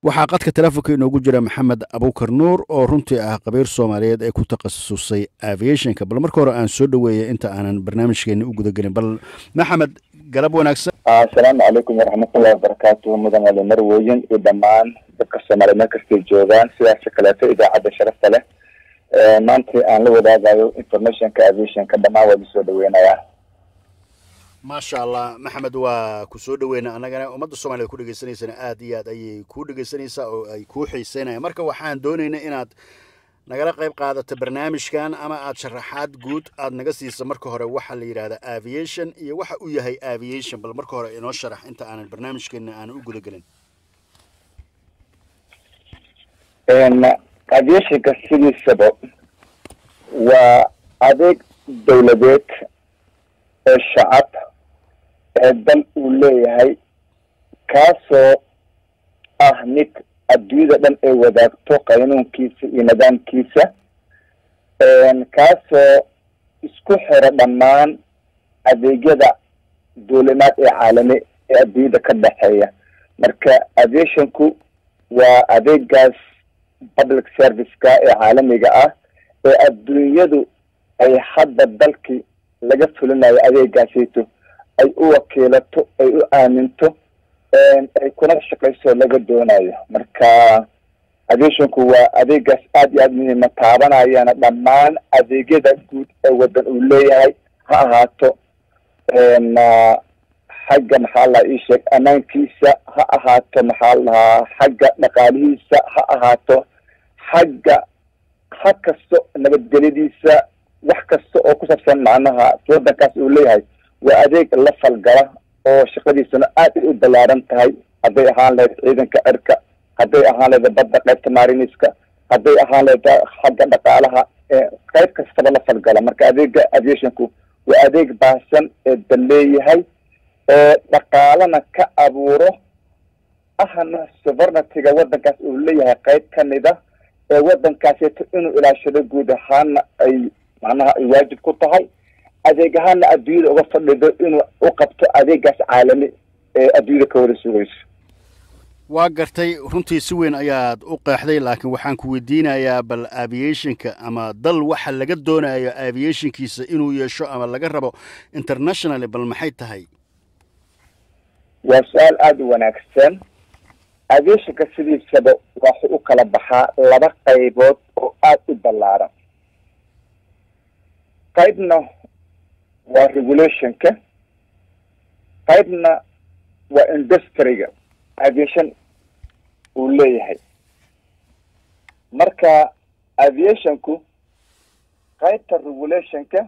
waxaa qadka telefonka inoogu jira maxamed abukar nuur oo runtii ah qabiir soomaaliyeed ee ku takhasusay aviationka bal marka hore aan soo dhaweeya inta aanan barnaamijkeeni u gudagelin bal maxamed galab wanaagsan asalaamu calaykum waraxmatullahi wabarakaatuhu mudan ali marweyin iyo dhammaan dadka soomaaliya meel kastay joogaan sidaas kaleeto idaacadda sharafta leh maanta aan la wadaagayo informationka aviationka dhammaan waa lasoo dhaweynayaa maasha allah maxamed waa ku soo dhaweyna annagana ummadda soomaaliyed ku dhegeysanaysana aad iyo aad ayay kuu dhegeysanaysaa oo ay kuu xiiseynayaan marka waxaan doonaynaa inaad nagala qayb qaadato barnaamijkan ama aad sharaxaad guud aad naga siisa marka hore waxaa la yidhahdaa aviation iyo waxa uu yahay aviation bal marka hore inoo sharax inta aanan barnaamijkeena aanan u gudagelin aviationka sidiisaba waa adeeg dawladeed ee shacab ee dal uu leeyahay kaasoo ah mid adduunyada dhan ay wadaagto qaynuunkiisa iyo nidaamkiisa kaasoo isku xira dhammaan adeegyada duulimaad ee caalami ee adduunyada ka dhexeeya marka aviationku waa adeegaas public serviceka ee caalamiga ah ee adduunyadu ay hadda dalkii laga fulinayo adeegaasayto ay u wakiilato ay u aaminto ay kuna shaqayso laga doonayo marka aviationku waa adeegaas aad iyo aad muhiima taabanayana dhammaan adeegyada guud ee wadan uu leeyahay ha ahaato xagga maxaa lahaa ii sheeg ammaankiisa ha ahaato maxaa lahaa xagga dhaqaalihiisa ha ahaato xagga ha kasto nabadgelyadiisa wax kasta oo ku saabsan macnaha wadankaas uu leeyahay waa adeeg la falgala oo shaqadiisuna aad ay u ballaaran tahay hadday ahaan lahayd ciidanka cirka hadday ahaan lahayd badda qaybta mariniska hadday ahaan lahayd xagga dhaqaalaha qayb kastaba la falgala marka adeega aviationku waa adeeg baahsan ee dal leeyahay ee dhaqaalana ka abuuro ahna sovernityga wadankaas uu leeyahay qayb kamida ee wadankaasito inuu ilaashado guud ahaana ay macnaha ay waajib ku tahay adeeg ahaana adduunyada uga fadhido inuu u qabto adeegaas caalami ee adduunyada ka wada sugayso waa gartay runtii si weyn ayaad u qeexday laakiin waxaan ku weydiinayaa bal aviationka ama dal waxa laga doonayo aviationkiisa inuu yeesho ama laga rabo internationally bal maxay tahay waa su-aal aada u wanaagsan aviationka sidiisaba waxu u kala baxaa laba qaybood oo aada u ballaaran qaybna waa regulationka qaybna waa industryga aviation uu leeyahay marka aviationku qaybta regulationka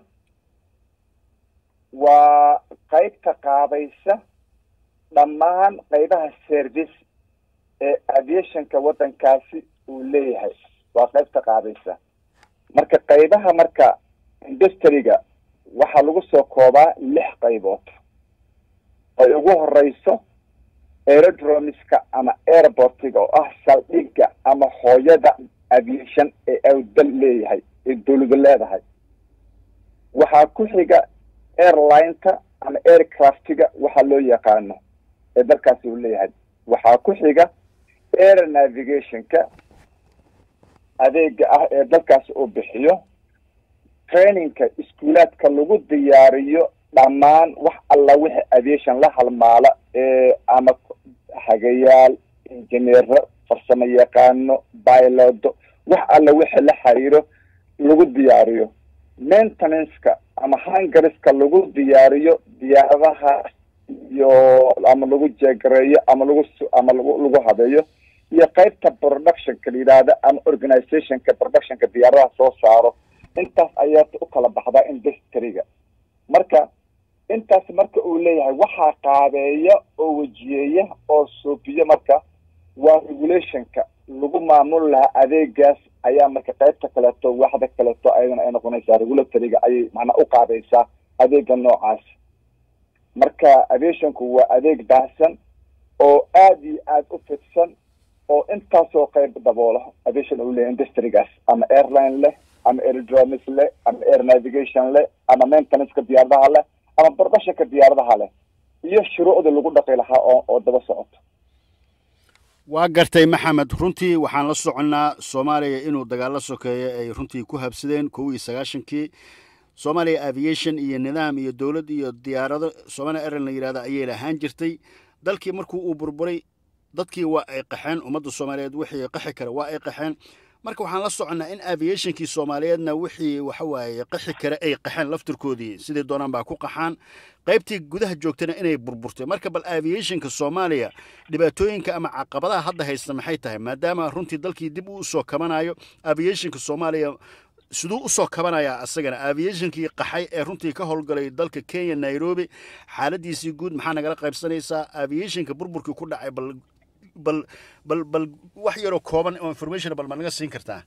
waa qaybta qaabaysa dhammaan qaybaha service ee aviationka waddankaasi uu leeyahay waa qaybta qaabaysa marka qaybaha marka industryga waxaa lagu soo koobaa lix qaybood ay ugu horeyso aerodromiska ama airportiga oo ah saldhigga ama hooyada aviation ee awdal leeyahay ee dawladu leedahay waxaa ku xiga airlineta ama aircraftiga waxaa loo yaqaano ee dalkaasi uu leeyahay waxaa ku xiga air navigationka adeega ah ee dalkaasi uu bixiyo trainingka iskuulaadka lagu diyaariyo dhammaan wax alla wixii aviation la halmaala ee ama hagayaal injineero farsamo yaqaano bilodo wax alla wixii la xiriiro lagu diyaariyo maintenanceka ama hangariska lagu diyaariyo diyaaradaha iyo ama lagu jeegareeyo ama lagu ama lagu lagu habeeyo iyo qaybta productionka la yidhaahda ama organizationka productionka diyaaradaha soo saaro intaas ayaa u kala baxdaa industryga marka intaas marka uu leeyahay waxaa qaabeeya oo wejiyeeya oo suubiyo marka waa regulationka lagu maamul lahaa adeegaas ayaa marka qaybta kaleeto waxda kaleeto ayadana ay noqonaysaa regulatoryga ayay macnaa u qaadaysaa adeega noocaas marka aviationku waa adeeg baahsan oo aada iyo aada u fidsan oo intaasoo qayb daboola aviation uu leeyahay industrygaas ama airline leh ama aerodromis leh ama air navigation leh ama maintenanceka diyaaradaha leh ama barbashanka diyaaradaha leh iyo shuruucda lagu dhaqi lahaa oo oo daba socoto waa gartay maxamed runtii waxaan la soconnaa soomaaliya inuu dagaalo sokeeyo ay runtii ku habsadeen kow iyo sagaashankii somalia aviation iyo nidaam iyo dowlad iyo diyaarado somalia airline la yidhahda ayay lahaan jirtay dalkii markuu uu burburay dadkii waa ay qaxeen ummadda soomaaliyeed wixii qaxi kara waa ay qaxeen marka waxaan la soconnaa in aviationkii soomaaliyeedna wixii waxawaaye qaxi kara ay qaxeen laftirkoodii sidii doonaan baa ku qaxaan qaybtii gudaha joogtana inay burburtay marka bal aviationka soomaaliya dhibaatooyinka ama caqabadaha hadda haysta maxay tahay maadaama runtii dalkii dib uu usoo kabanayo aviationka soomaaliya siduu usoo kabanayaa asagana aviationkii qaxay ee runtii ka howlgalay dalka kenya nairobi xaaladiisii guud maxaa nagala qaybsanaysaa aviationka burburkii ku dhacay bal bal bal bal wax yaroo kooban oo information bal ma naga siin kartaa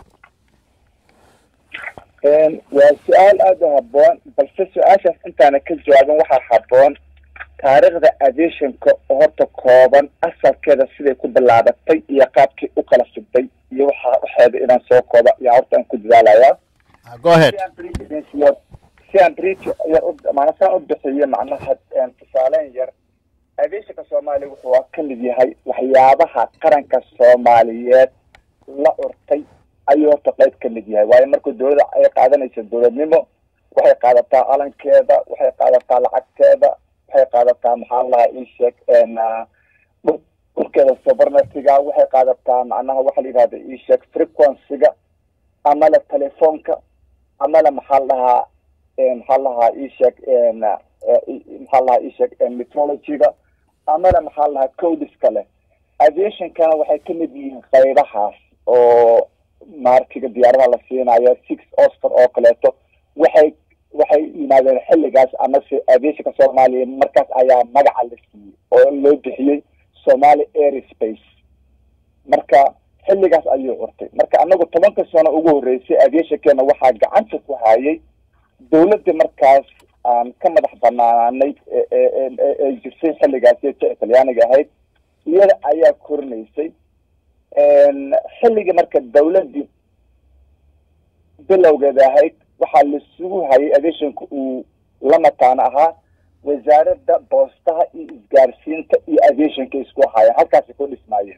waa su-aal aada u habboon balse su-aashaas intaana ka jawaabin waxaa habboon taariikhda aviationka oo horta kooban asalkeeda siday ku bilaabatay iyo qaabkii u kala fidday iyo waxa waxeeda inaan soo kooba yaa horta aan ku dadaalayaa go ahead si aan brit yar maana saan u bixiyo macnaha tusaaleyn yar aviationka soomaaliya wuxuu ka mid yahay waxyaabaha qaranka soomaaliyeed la urtay ayuu horta qayb ka mid yahay waayo markuu dawladda ay qaadanayso dowladnimo waxay qaadataa calankeeda waxay qaadataa lacagteeda waxay qaadataa maxaa lahaa isheeg dhulkeeda sobarnatiga waxay qaadataa macnaha waxa la yidhahda isheeg frequencyga ama le telefoonka ama le maxaa la dhahaa maxaa la dhahaa isheeg maxaa la dhahaa isheeg metrologyga ama le maxaa la dhahaa codiska leh aviationkana waxay ka mid yihiin qaybahaas oo markiga diyaaradaha la siinayo six oscar oo kaleeto waxay waxay yimaadeen xilligaas amase aviationka soomaaliya markaas ayaa magaca la siiyey oo loo bixiyey somali airspace marka xilligaas ayuu curtay marka anagu tobanka sano ugu horreysay aviationkeena waxaa gacanta ku hayay dawladda markaas aan ka madax banaanay ee jirtay xilligaas ta talyaaniga ahayd iyada ayaa korinaysay xilligii marka dawladdii bilowgeeda ahayd waxaa lasugu hayay aviationka uu la mataano ahaa wasaaradda boostaha iyo isgaarsiinta iyo aviationka isku hayeen halkaasay ku dhismaayeen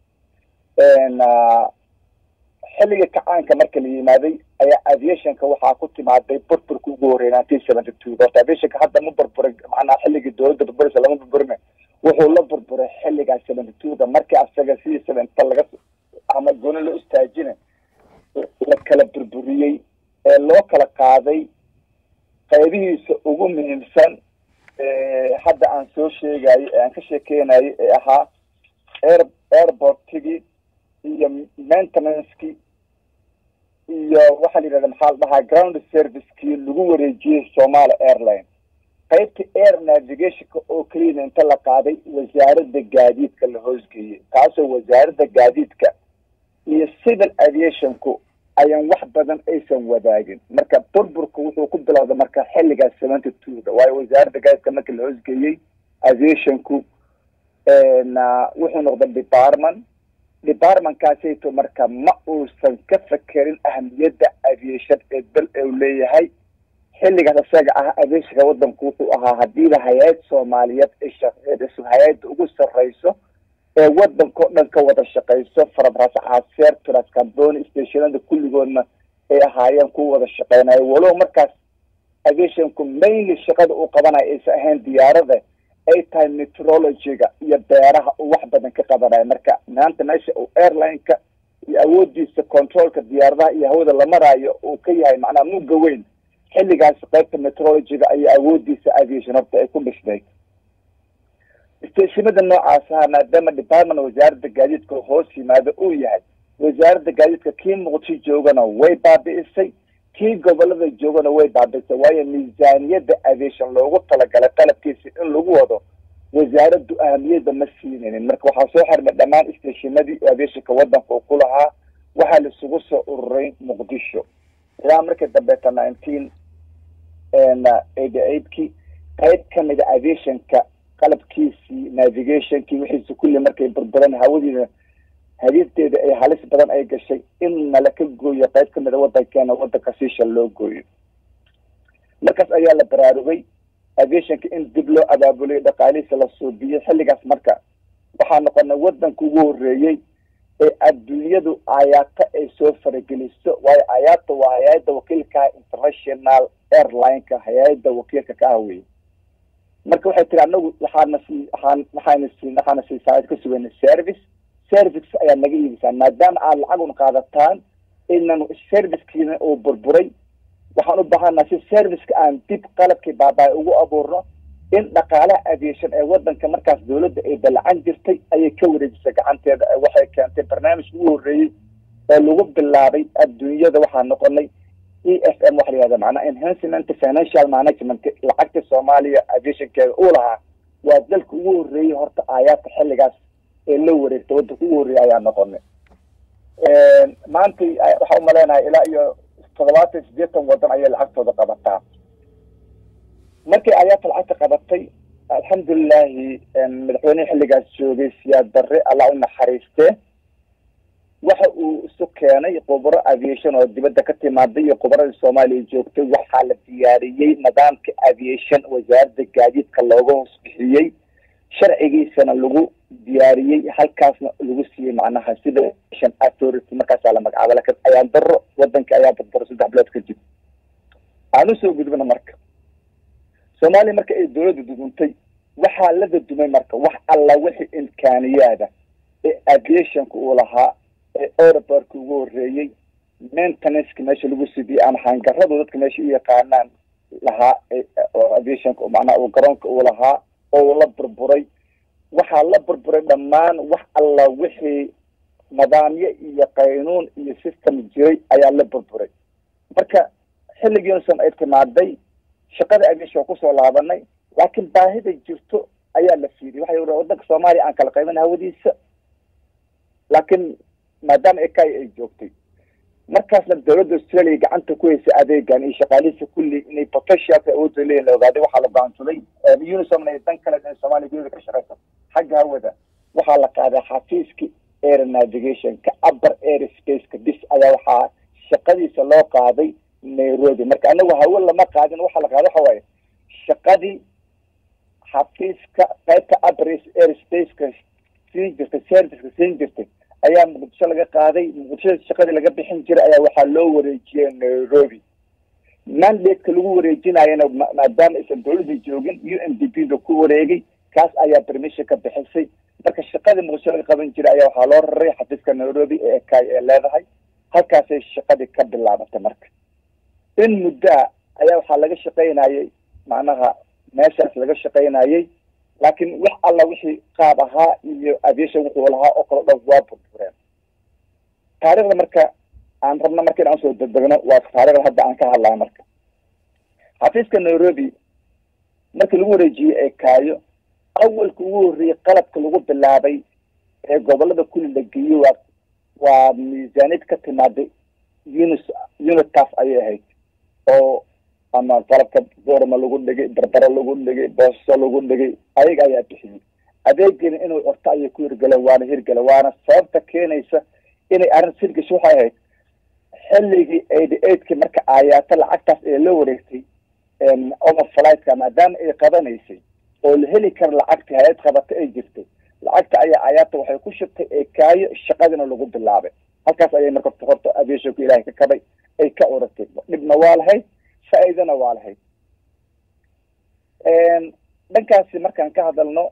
xilligii kacaanka marka la yimaaday ayaa aviationka waxaa ku timaaday burburka ugu horreey nineteen seventy two horta aviationka hadda ma burburay macnaha xilligii dawladda burburaysa lama burburina wuxuu la burburay xilligaa seventy two-ga markii asaga sidii seventy laga ama gooni loo istaajina la kala burburiyey ee loo kala qaaday qaybihiisa ugu muhiimsan hadda aan soo sheegayo ee aan ka sheekeynayo ee ahaa air airportigii iyo maintenancekii iyo waxaa la yidhahda maxaa la dhahaa ground servicekii lagu wareejiyey somalia airline qaybta air navigationka oo keliyana inta la qaaday wasaaradda gaadiidka la hoosgeeyey taasoo wasaaradda gaadiidka iyo civil aviationku ayaan wax badan aysan wadaagin marka burburka wuxuu ku bilowda marka xilligaas seventy two-da waayo wasaaradda gaadiidka marka la hoosgeeyey aviationku wuxuu noqday department departmentkaasayto marka ma uusan ka fakerin ahamiyadda aviation ee bel u leeyahay xilligaas isaga ah aviationka wadanku wuxuu ahaa hadiiba hay-ad soomaaliyeed ay shaqeynayso hay-adda ugu sarreyso ee wadankao dhan ka wada shaqeyso farabras caseer trascamboni stationada kulligoodna ay ahaayeen kuwa wada shaqeynayo walow markaas aviationku mainly shaqada uu qabanayo aysan ahayn diyaarada ay tahay metrologyga iyo beeraha uu wax badan ka qabanayo marka maanta meesha uu airline-ka iyo awoodiisa controlka diyaaradaha iyo hawada la maraayo uu ka yahay macnaha mugga weyn xilligaas qaybta metrologyga ayaa awoodiisa aviation horta ay ku dhisnayd stationada noocaas aha maadaama department wasaaradda gaadiidka hoos yimaado uu yahay wasaaradda gaadiidka kii muqdisho joogana way baabi'isay kii gobolada joogana way baabi'isay waayo miisaaniyadda aviation loogu talagalay qalabkiisa in lagu wado wasaaraddu ahamiyadda ma siinaynin marka waxaa soo xirmay dhammaan stationadii aviationka wadanka uu ku lahaa waxaa laisugu soo ururay muqdisho ilaa markii dambeeta nineteen eighty eightkii qayb kamida aviationka qalabkiisii navigationkii wixiisi kulli markay burburan hawadiina hadiisteeda ay halis badan ay gashay in nala ka gooyo qayb kamida wadankeena wadanka siisha loo gooyo markaas ayaa la baraarugay aviationka in dib loo abaabulay dhaqaalihiisa la suubiyey xilligaas marka waxaa noqonay waddanka ugu horreeyey ee adduunyadu ayaata ay soo farageliso waayo ayaata waa hay-adda wakiilka international airline-ka hay-adda wakiilka ka ah weye marka waxay tiri anagu waxaana sii waxaan waxaana sii waxaana siisaa ka sugayna service service ayaa naga iibisaa maadaama aad lacaguna qaadataan inan servicekiina uu burburay waxaan u baahanaa si serviceka aan dib qalabkii baabaa ugu abuurno in dhaqaalaha aviation ee wadanka markaas dawladda ay dalacan jirtay ayay ka wareejisay gacanteeda waxay keentay barnaamijka ugu horreeyey oo lagu bilaabay adduunyada waxaa noqonay e f m waxa la yihahda macnaa enhancement financial management lacagta soomaaliya aviationkeeda uu lahaa waa dalka ugu horreeyey horta aayaadka xilligaas ee la wareegtay waddanka ugu horreeyay ayaa noqonay maanta waxaa umaleynahay ilaa iyo toddobaatan sideetan waddan ayay lacagtooda qabataa markii ayaata lacagta qabatay alxamdulilahi madaxweynehi xilligaas joogay siyaad barre allah u naxariistee waxa uu isu keenay khubaro aviation oo dibadda ka timaaday iyo khubaradii soomaaliya joogtay waxaa la diyaariyey nidaamka aviation wasaaradda gaadiidka looga hoos bixiyey sharcigiisana lagu diyaariyey halkaasna lagu siiyey macnaha sida aviation authority markaasaa la magacaaba lakin ayaan daro wadanka ayaa barbaro saddex bilood kadib aan usoo gudbana marka soomaaliya marka ay dawladda duduntay waxaa la dadumay marka wax alla wixii imkaaniyaada ee aviationka uu lahaa ee aerobortka ugu horreeyey maintenanceka meesha lagu sidiyey ama hangaradu dadka meesha u yaqaanaan lahaa oo aviationka macnaha uu garoonka uu lahaa oo la burburay waxaa la burburay dhammaan wax alla wixii nidaamyo iyo qaynuun iyo system jiray ayaa la burburay marka xilligii unsan ay timaaday shaqada aviation waa kusoo laabanay laakiin baahida jirto ayaa la fiiriyay waxay uri wadanka soomaaliya aan kala qaybin hawadiisa laakiin maadaama ekay ay joogtay markaasna dawladda australia gacanta ku haysay adeegan iyo shaqaalihiisa kulli inay potentialka awoodda leeyihin la ogaaday waxaa la go'aansaday unisomna ay dan kale in soomaaliya gudaha ka shaqeyso xagga hawada waxaa la qaaday xafiiska air navigationka upper air spaceka bis ayaa waxaa shaqadiisa loo qaaday nairobi marka anagu hawo lama qaadin waxaa la qaaday waxa waaye shaqadii xafiiska qaybta upper air spaceka siin jirtay serviceka siin jirtay ayaa muqdisho laga qaaday muqdisho shaqadii laga bixin jiray ayaa waxaa loo wareejiyey nairobi mandate-ka lagu wareejinayana maadaama aysan dawladda joogin u n d p da ku wareegay kaas ayaa permission ka bixisay marka shaqadii muqdisho laga qaban jiray ayaa waxaa loo raray xafiiska nairobi ee ekay ee leedahay halkaasay shaqadii ka bilaabatay marka in muddoa ayaa waxaa laga shaqaynayay macnaha meeshaas laga shaqaynayay laakiin wax alla wixii qaab ahaa iyo aviation wuxuu lahaa oo kale dhan waa burbureen taarikhda marka aan rabna marka in aan soo degdegno waa taarikhda hadda aan ka hadlayo marka xafiiska nairobi markii lagu wareejiyey ee kaayo awalka ugu horreeyey qalabka lagu bilaabay ee gobolada kulli la geeyey waa waa miisaaniyad ka timaaday unis unitaas ayay ahayd oo ama qalabka boorma lagu dhigay barbaro lagu dhigay booso lagu dhigay ayaga ayaa bixiyey adeegina inuu orto ayay ku hirgaleen waana hirgala waana sababta keenaysa inay arrin hirgasho waxay ahayd xilligii eighty eightki marka aayaata lacagtaas ee la wareegtay overflightka maadaama ay qabanaysay oo la heli kara lacagtii hay-ad qabata ay jirtay lacagta ayaa aayaata waxay ku shubtay ee kaayo shaqadina lagu bilaabay halkaas ayay marka horta aviationka ilaahay ka kabay ay ka uratay dhibna waa lahayd faa-iidana waa lahayd dhankaasi markaan ka hadalno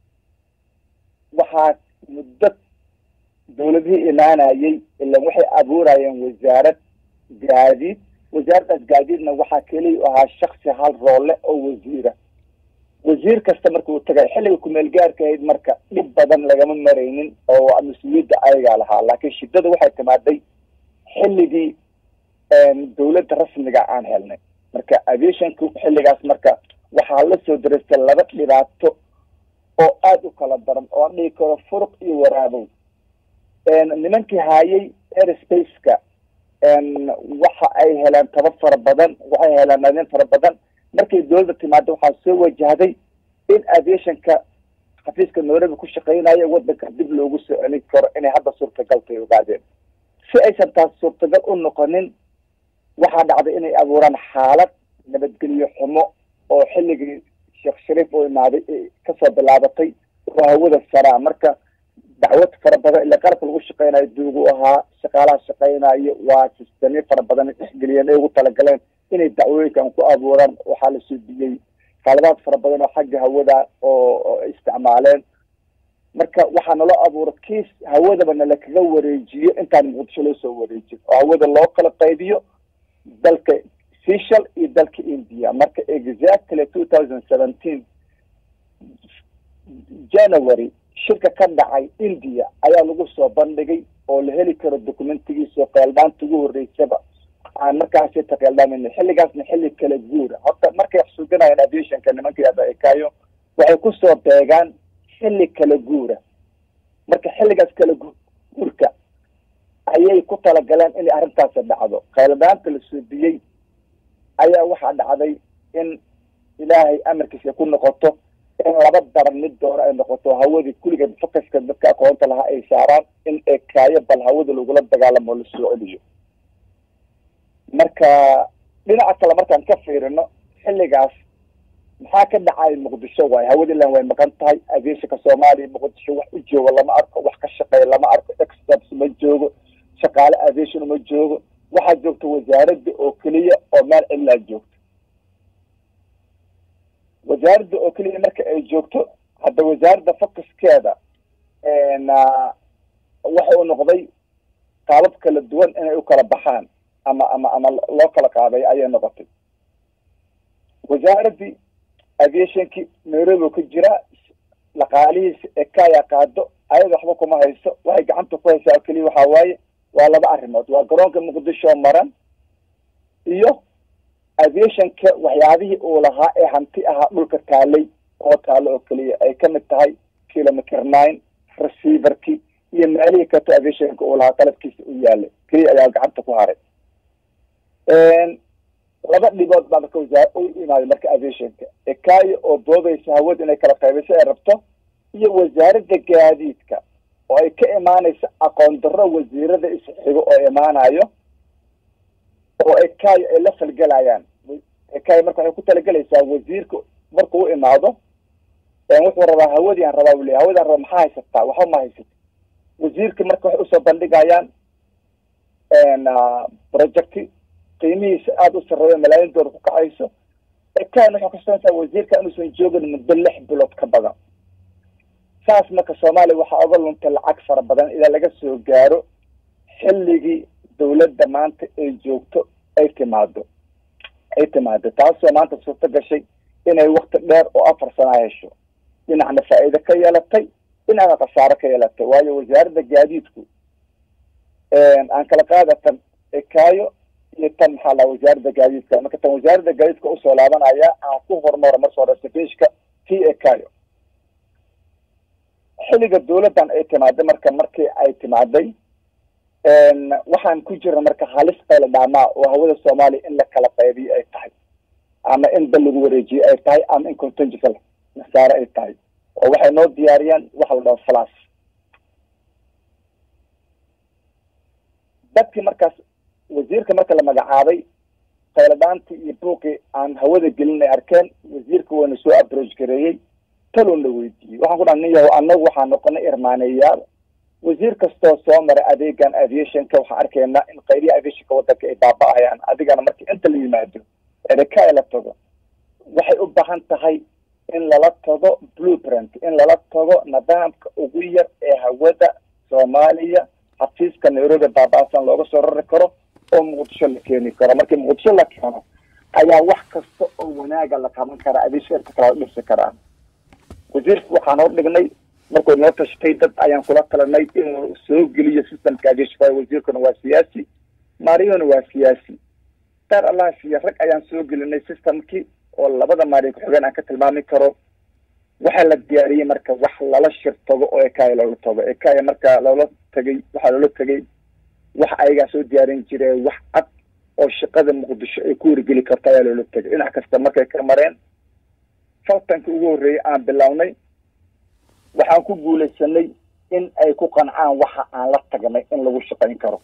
waxaa muddo dawladihii imaanayay ilan waxay abuurayeen wasaarad gaadiid wasaaraddaas gaadiidna waxaa keliya u ahaa shaksi hal roole oo wasiira wasiir kasta marka uu tagay xilliga kumeel gaarka ahayd marka dhib badan lagama maraynin oo mas-uuliyadda ayagaa lahaa laakiin shiddada waxay timaaday xilligii dawladda rasmiga aan helnay marka aviationka xilligaas marka waxaa la soo daraystay laba dhibaato oo aada u kala daran oo aan dhigi karo furuq iyo waraabow nimankii haayay airspace-ka waxa ay heleen taba fara badan waxay heleen nadin fara badan markay dawladda timaada waxaa soo wajahday in aviationka xafiiska nairobi ku shaqeynayo wadanka dib loogu soo celin karo inay hadda suurtagaltay ogaadeen si aysan taas suurtagal u noqonin waxaa dhacday inay abuuraan xaalad nabadgelyo xumo oo xilligii sheekh shariif uu imaaday kasoo bilaabatay oo hawada saraa marka dacwad fara badan ila qalabka lagu shaqeynayo duugu ahaa shaqaalaha shaqeynayo waa sistamyo fara badan dhexgeliyeen ay ugu talagaleen inay dacwooyinkan ku abuuraan waxaa la suudiyey qaladaad fara badan oo xagga hawada oo isticmaaleen marka waxaa naloo abuura kiis hawadaba nala kaga wareejiyo intaan muqdisho loo soo wareejin oo hawada loo kala qaybiyo dalka seshal iyo dalka india marka exactly two thousand seventeen january shirka ka dhacay india ayaa lagu soo bandhigay oo la heli karo documentigiisa qeeldhaanta ugu horreysaba aan markaasi taqeeldhaamin xilligaasna xilli kala guura horta markay wax suganayaan aviationka nimanka adakayo waxay kusoo beegaan xilli kala guura marka xilligaas kala guurka ayay ku talagaleen inay arrintaasi dhacdo qeeldhaanta la suudiyey ayaa waxaa dhacday in ilaahay amarkiisa ku noqoto in laba daran mid doona ay noqoto hawadii kulligeed fokaska dadka aqoonta lahaa ay saaraan in ekaayo bal hawada lagula dagaalamo o lasoo celiyo marka dhinaca kale markaan ka fiirino xilligaas maxaa ka dhacay muqdisho waay hawadiilan way maqan tahay aviationka soomaaliya muqdisho wax u joogo lama arko wax ka shaqeeya lama arko experts ma joogo shaqaale aviation ma joogo waxaa joogta wasaaradda oo keliya oo meel cilaa joogto wasaaradda oo keliya marka ay joogto hadda wasaaradda focuskeeda waxa uu noqday qaabab kala duwan inay u kala baxaan ama ama ama loo kala qaaday ayay noqotay wasaaraddii aviationkii nairobi ka jira dhaqaalihiisa ekaya qaado ayada waxba kuma hayso waxay gacanta ku haysaa oo keliya waxaa waaye waa laba arrimood waa garoonka muqdisho maran iyo aviationka waxyaabihii uu lahaa ee hanti ahaa dhulka taalay oo taalo oo keliya ay kamid tahay kilometer nine receiverkii iyo meelihii kato aviationka uu lahaa qalabkiisa u yaalay keliya ayaa gacanta ku haray laba dhibood baa marka wasaar u imaaday marka aviationka ekaayo oo doodaysa hawada inay kala qaybeyso ay rabto iyo wasaaradda gaadiidka oo ay ka imaanayso aqoon darro wasiirada isxigo oo imaanayo oo ekaayo ay la falgelayaan ekaayo marka waxay ku talagelaysaa wasiirka markuu u imaado wuxuu rabaa hawadii aan rabaa bule hawadii aan rabaa maxaa haysataa waxba ma haysata wasiirka marka waxay usoo bandhigayaan projecti qiimihiisa aada u sarreeyo malaayiin doolar ku kacayso ekaayon waxay kusanaysaa wasiirka inuusan joogin muddo lix bilood ka badan saas marka soomaaliya waxaa oga luntay lacag fara badan ilaa laga soo gaaro xilligii dawladda maanta ay joogto ay timaado ay timaado taasoo maanta suurto gashay inay wakti dheer oo afar sanaa hesho dhinacna faa'iide ka yeelatay dhinacna khasaaro ka yeelatay waayo wasaaradda gaadiidku aan kala qaadatan ekaayo iyo tan maxaa laha wasaaradda gaadiidka marka tan wasaaradda gaadiidka usoo laabanaya aan ku horumaro marka hore safishka t ekaayo xilliga dawladdan ay timaaday marka markii ay timaaday waxaan ku jirna marka halis qayla dhaamaa oo hawada soomaaliya in la kala qaybiyo ay tahay ama in dal lagu wareejiyo ay tahay ama in contingent nasaare ay tahay oo waxay noo diyaariyaan waxa la dhaho flas dadkii markaas wasiirka marka la magacaabay qayladhaantii iyo buuqii aan hawada gelin ay arkeen wasiirka waana soo aproach gareeyey talon la weydiiyey waxaan ku dhaha nin yahow annagu waxaa noqonay irmaaneyaal wasiir kastoo soo maray adeegan aviationka waxaan arkaynaa in qayrihi aviationka waddanka ay baaba-ayaan adigana markii inta la yimaado ereka la tago waxay u baahan tahay in lala tago blueprint in lala tago nidaamka ugu yar ee hawada soomaaliya xafiiska nairobi baaba-san looga soo rari karo oo muqdisho la keeni karo markii muqdisho la keeno ayaa wax kasta oo wanaaga la qaban karaa aviationka kala dhisi karaa wasiirka waxaan hor dhignay markuu noo tashtay dad ayaan kula talanay inuu soo geliyo systemka aviationka wasiirkuna waa siyaasi maariyona waa siyaasi daar allah siiya rag ayaan soo gelinay systemkii oo labada maari ku-xigeen aan ka tilmaami karo waxaa la diyaariyey marka wax lala shir tago oo ekaya loola tago ekaya marka loola tagay waxaa loola tegay wax ayagaa soo diyaarin jire wax cad oo shaqada muqdisho ay ku wargeli karto ayaa loola tegay dhinac kasta markay ka mareen faltanka ugu horreeyay aan bilownay waxaan ku guulaysanay in ay ku qancaan waxa aan la tagnay in lagu shaqayn karo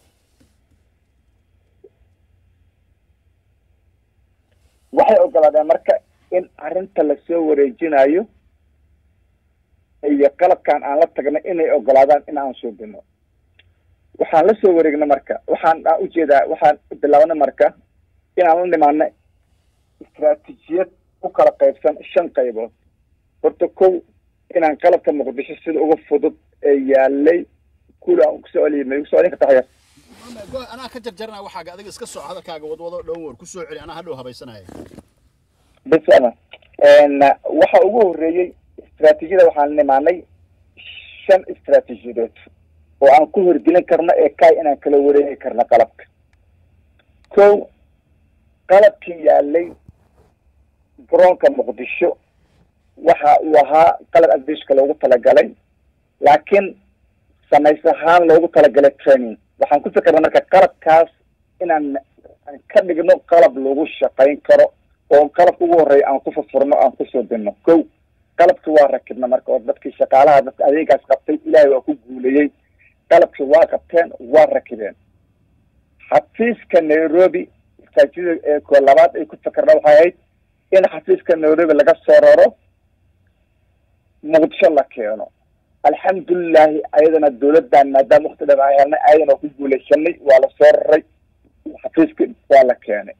waxay ogolaadeen marka in arrinta lasoo wareejinayo iyo qalabkan aan la tagnay inay ogolaadaan in aan suubino waxaan la soo wareegnay marka waxaan aan ujeedaa waxaan bilaabnay marka inaan la nimaano istraatijiyad u kala qaybsan shan qaybood horta kow inaan qalabka muqdisho sida uga fudud ee yaalay kula aan kusoo celiya ma igu soo celin kartaa xayaas anaa ka jarjarana waxaaga adiga iska soo hadalkaaga wadwado dhown war ku soo celi anaa hadhow habaysanaya bisana waxa ugu horreeyey istraatijiyada waxaan nimaanay shan istraatijiyadood oo aan ku horgelin karno ee kaay inaan kala wareegi karno qalabka kow qalabkii yaalay garoonka muqdisho waxa uu ahaa qalab adbishka loogu talagalay laakiin samays ahaan loogu talagalay training waxaan ku fikirnay marka qalabkaas inaan ka dhigno qalab lagu shaqayn karo oo qalabka ugu horreeya aan ku furfurno aan kusoo dinno kow qalabki waa rakibna marka oo dadkii shaqaalaha dadka adeegaas qabtay ilaahay waa ku guulayey qalabkii waa qabteen waa rakibeen xafiiska nairobi istaajida ee ko labaad ay ku fikirna waxay ahayd in xafiiska nairobi laga soo raro muqdisho la keeno alxamdulilahi ayadana dawladdan maadaama wakti dhan aan helnay ayadana waa ku guulaysanay waa la soo raray xafiiska waa la keenay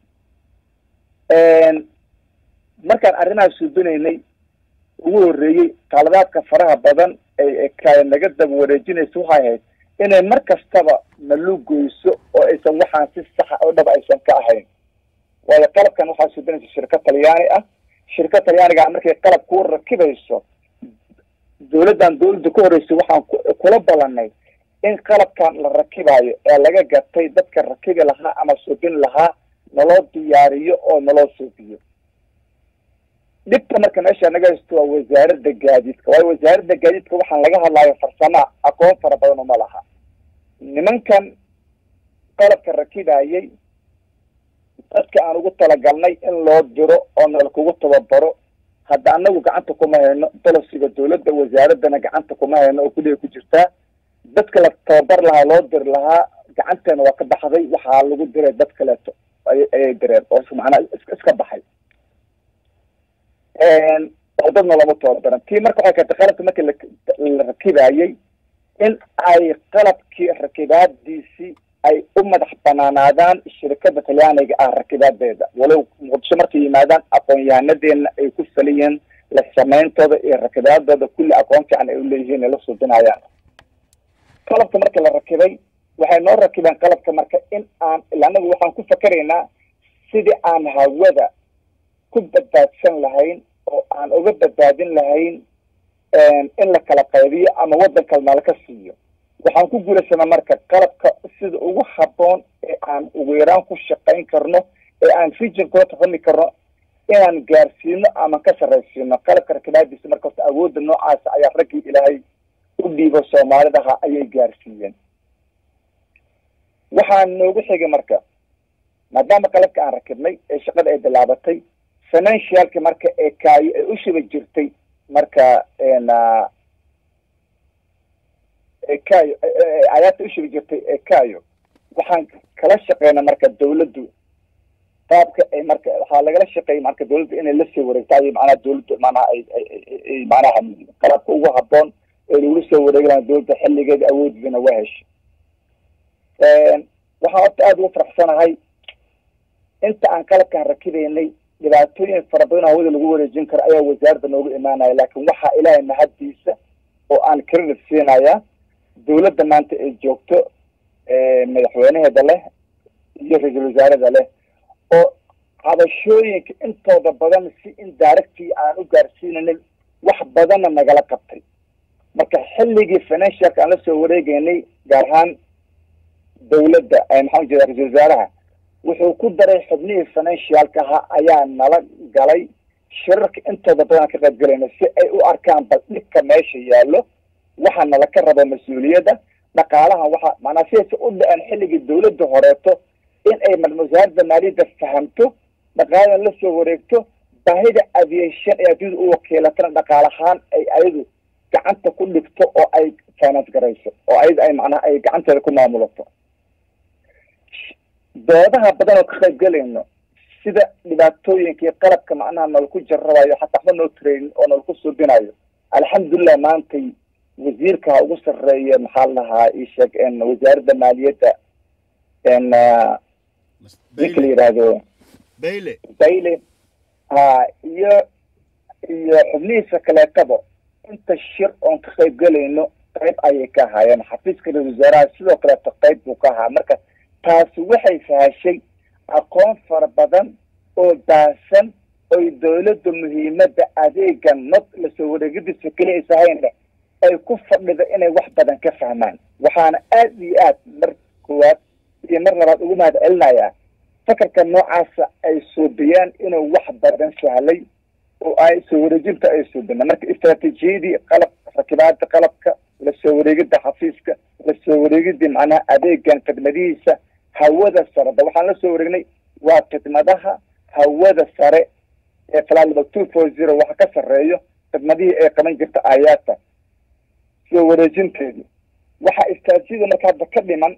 markaan arrimahaas suubinaynay ugu horreeyey qaladaadka faraha badan ee kaaya naga daba wareejinaysa waxay ahayd inay mar kastaba nalugoyso oo aysan waxaan si saxa oo dhaba aysan ka ahayn waayo qalabkan waxaa suubinaysa shirkad talyaani ah shirkad talyaaniga markay qalab ku rakibayso dawladdan dawladda ka horreysay waxaan kula ballanay in qalabkan la rakibaayo ee laga gatay dadka rakibi lahaa ama suubin lahaa naloo diyaariyo oo naloo suubiyo dhibta marka meesha naga haysto waa wasaaradda gaadiidka waayo wasaaradda gaadiidka waxaan laga hadlaayo farsama aqoon fara badan uma laha nimankan qalabka rakibayay dadka aan ugu talagalnay in loo diro oo nala kugu tababaro hadda anagu gacanta kuma hayno bolosiga dawladda wasaaradana gacanta kuma hayno oo kuliga ku jirtaa dadka la tababar lahaa loo diri lahaa gacanteena waa ka baxday waxaa lagu diray dad kaleeto ayay direen oo macnaa iska baxay oo dadna lama tababaran tii marka waxay keentay qalabka markii la rakibayay in ay qalabkii rakibaadiisii ay u madax banaanaadaan shirkada talyaaniga ah rakibaadeeda walow muqdisho markay yimaadaan aqoon-yahanadeena ay ku faliyiin la samayntooda iyo rakibaadooda kulli aqoon fiican ay uleeyihiin ay la suubinayaan qalabka marka la rakibay waxay noo rakibeen qalabka marka in aan ila anagu waxaan ku fakeraynaa sidii aan hawada ku badbaadsan lahayn oo aan uga badbaadin lahayn in la kala qaybiyo ama waddan kale nalaka siiyo waxaan ku guulaysanaa marka qalabka sida ugu habboon ee aan ugu yaraan ku shaqayn karno ee aan region kula tafami karno inaan gaarsiino ama ka sarraysiino qalabka rakibaadiisa marka horta awoodda noocaasa ayaa raggii ilaahay u dhiibo soomaalidaha ayay gaarsiiyeen waxaa noogu xigay marka maadaama qalabka aan rakibnay ee shaqada ay bilaabatay financialka marka ee kaayo ay u shiba jirtay marka ekayo ayaata ushibi jirtay ekayo waxaan kala shaqeyna marka dawladdu qaabka ay marka waxaa lagala shaqeeyay marka dawladdu inay lasoo wareegto ay macnaha dawladdu macnaha ay ay macnaha qalabka ugu habboon ee lagula soo wareegi lahaa dawladda xilligeeda awoodiisana waa heshay waxaan horta aada ugu faraxsanahay inta aan qalabkaan rakibaynay dhibaatooyin fara badan hawada lagu wareejin karo ayaa wasaaradda nooga imaanaya laakiin waxaa ilaahay mahaddiisa oo aan credit siinayaa dawladda maanta ay joogto madaxweynaheeda leh iyo ra-iisul wasaarada leh oo cabashooyinka intooda badan si indirectii aan u gaarsiinanin wax badanna nagala qabtay marka xilligii financialka aan lasoo wareegeynay gaar ahaan dawladda maxaan jeeda ra-isul wasaaraha wuxuu ku daray xubnihii financialka ahaa ayaa nala galay shirarka intooda badan aan ka qayb galayna si ay u arkaan bal dhibka meesha yaallo waxa nala ka rabo mas-uuliyadda dhaqaalaha waxa maanaa sidaysa u dhaceen xilligii dawladda horeeto in ay wasaaradda maaliyadda fahamto dhaqaaladan la soo wareegto baahida aviation ee adduunyada u wakiilatana dhaqaalahaan ay ayadu gacanta ku dhigto oo ay finance garayso oo ayada ay macnaha ay gacanteeda ku maamulato doodaha badan oo ka qayb galayno sida dhibaatooyinka iyo qalabka macnaha nalaku jarrabayo xataa waxba noo training oo nalaku suubinayo alxamdulilah maantay wasiirka ha ugu sarreeya maxaa la dhahaa isheeg wasaaradda maaliyadda ninka la yidhaahdo bayle bayle ha iyo iyo xubnihiisa kaleetaba inta shir oon ka qayb gelayno qayb ayay ka ahaayeen xafiiska ra-isul wasaaraha sidoo kaleeto qayb buu ka ahaa marka taasi waxay sahashay aqoon fara badan oo daahsan oy dawladda muhiimadda adeega nod lasoo wareegadiisa keli aysa hayn ay ku fadhida inay wax badan ka fahmaan waxaana aad iyo aad mar koowaad iyo mar labaad ugu mahad celinayaa fakarka noocaasa ay suubiyaan inuu wax badan sahlay oo ay soo wareejinta ay suubina marka istraatiijiyadii qalab rakibaada qalabka lasoo wareegida xafiiska lasoo wareegidii macnaha adeegan khidmadihiisa hawada sareda waxaan la soo wareegnay waa khidmadaha hawada sare ee falaliba two four zero waxa ka sarreeyo khidmadihii ay qaban jirta aayaata soo wareejinteedii waxaa istraatiijiyada marka hadda ka dhiman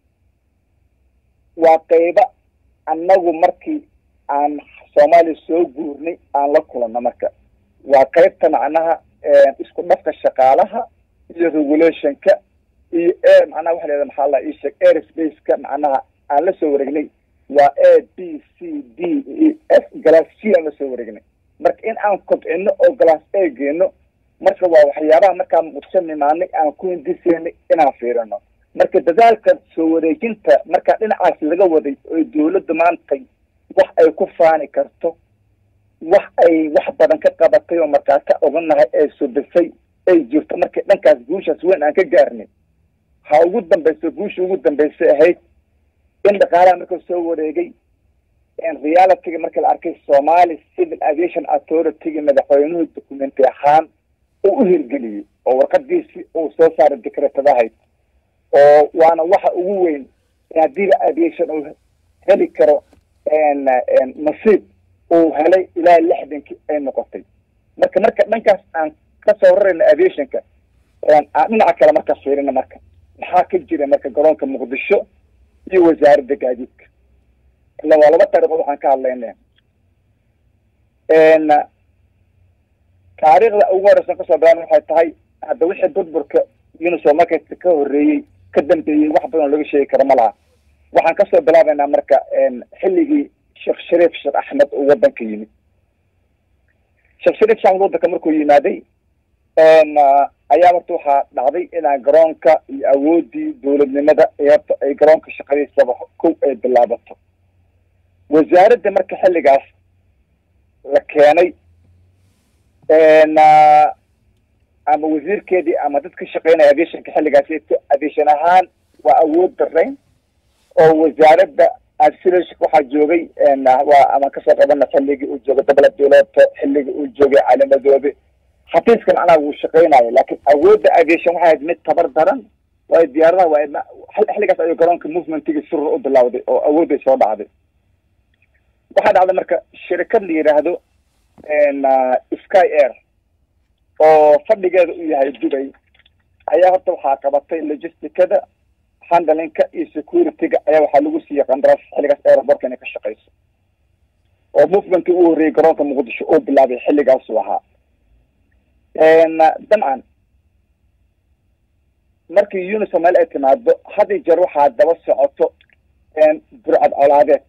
waa qayba annagu markii aan soomaaliya soo guurnay aan la kulanno marka waa qaybta macnaha isku dhafka shaqaalaha iyo regulationka iyo air macnaha waxa lahahda maxaa la isheeg airspace-ka macnaha aan la soo wareegnay waa a b c d e f glass c aan la soo wareegnay marka in aan kobcino oo glass a geeno marka waa waxyaabaha markaa muqdisho nimaanay aan ku hindiseynay inaan fiirino marka dadaalka soo wareejinta markaa dhinacaas laga waday oo dawladda maantay wax ay ku faani karto wax ay wax badan ka qabatay oo markaa ka oganahay ee subisay ay jirto markii dhankaas guushaas weyn aan ka gaarnay ha ugu dambayso guusha ugu dambaysay ahayd in dhaqaalaha marka soo wareegay realityga marka la arkay somali civil aviation authority-ga madaxweynuhu documenti ahaan uu u hirgeliyey oo warqadiisii uu soo saaray decretadahayd oo waana waxa ugu weyn haddiiba aviation uu heli karo nasiib uu helay ilaa lixdankii ay noqotay marka marka dhankaas aan kasoo rarayno aviationka aan dhinaca kale marka fiirina marka maxaa ka jira marka garoonka muqdisho iyo wasaaradda gaadiidka ila waa laba taariikhood waxaan ka hadlayna taariikhda ugu horeysan kasoo bilaabna waxay tahay hadda wixii burburka uniso markayska ka horreeyey ka dambeeyey wax badan oo laga sheegi karo ma laha waxaan kasoo bilaabaynaa marka xilligii sheekh shariif sheekh axmed uu wadanka yimid sheekh shariif sheekh axmed wadanka markuu yimaaday ayaa horta waxaa dhacday inaan garoonka iyo awoodii dawladnimada horta ay garoonka shaqadiisaba kow ay bilaabato wasaaradda marka xilligaas la keenay ama wasiirkeedii ama dad ka shaqeynaya aviationka xilligaas aviation ahaan waa awood darayn oo wasaaradda asilashk waxaa joogay waa ama kasoo qabana xilligii uu joogay dabla biloto xilligii uu joogay calimadoobe xafiiska macnaha wuu shaqeynayo laakiin awoodda aviation waxay ahayd mid tabar daran waayo diyaaradaha waa xilligaas ayuu garoonka movementigii surur u bilawday oo awoodday soo dhacday waxaa dhacday marka shirikad la yidhaahdo sky air oo fadhigeeda u yahay dubay ayaa horta waxaa qabatay logisticada handlinka iyo security-ga ayaa waxaa lagu siiyey qandaraas xilligaas aerobortka inay ka shaqeyso oo movementkii u horreeyey garoonka muqdisho uu bilaabay xilligaasuu ahaa dabcan markii uniso meel ay timaado had iyo jeer waxaa daba socoto burcad colaadeed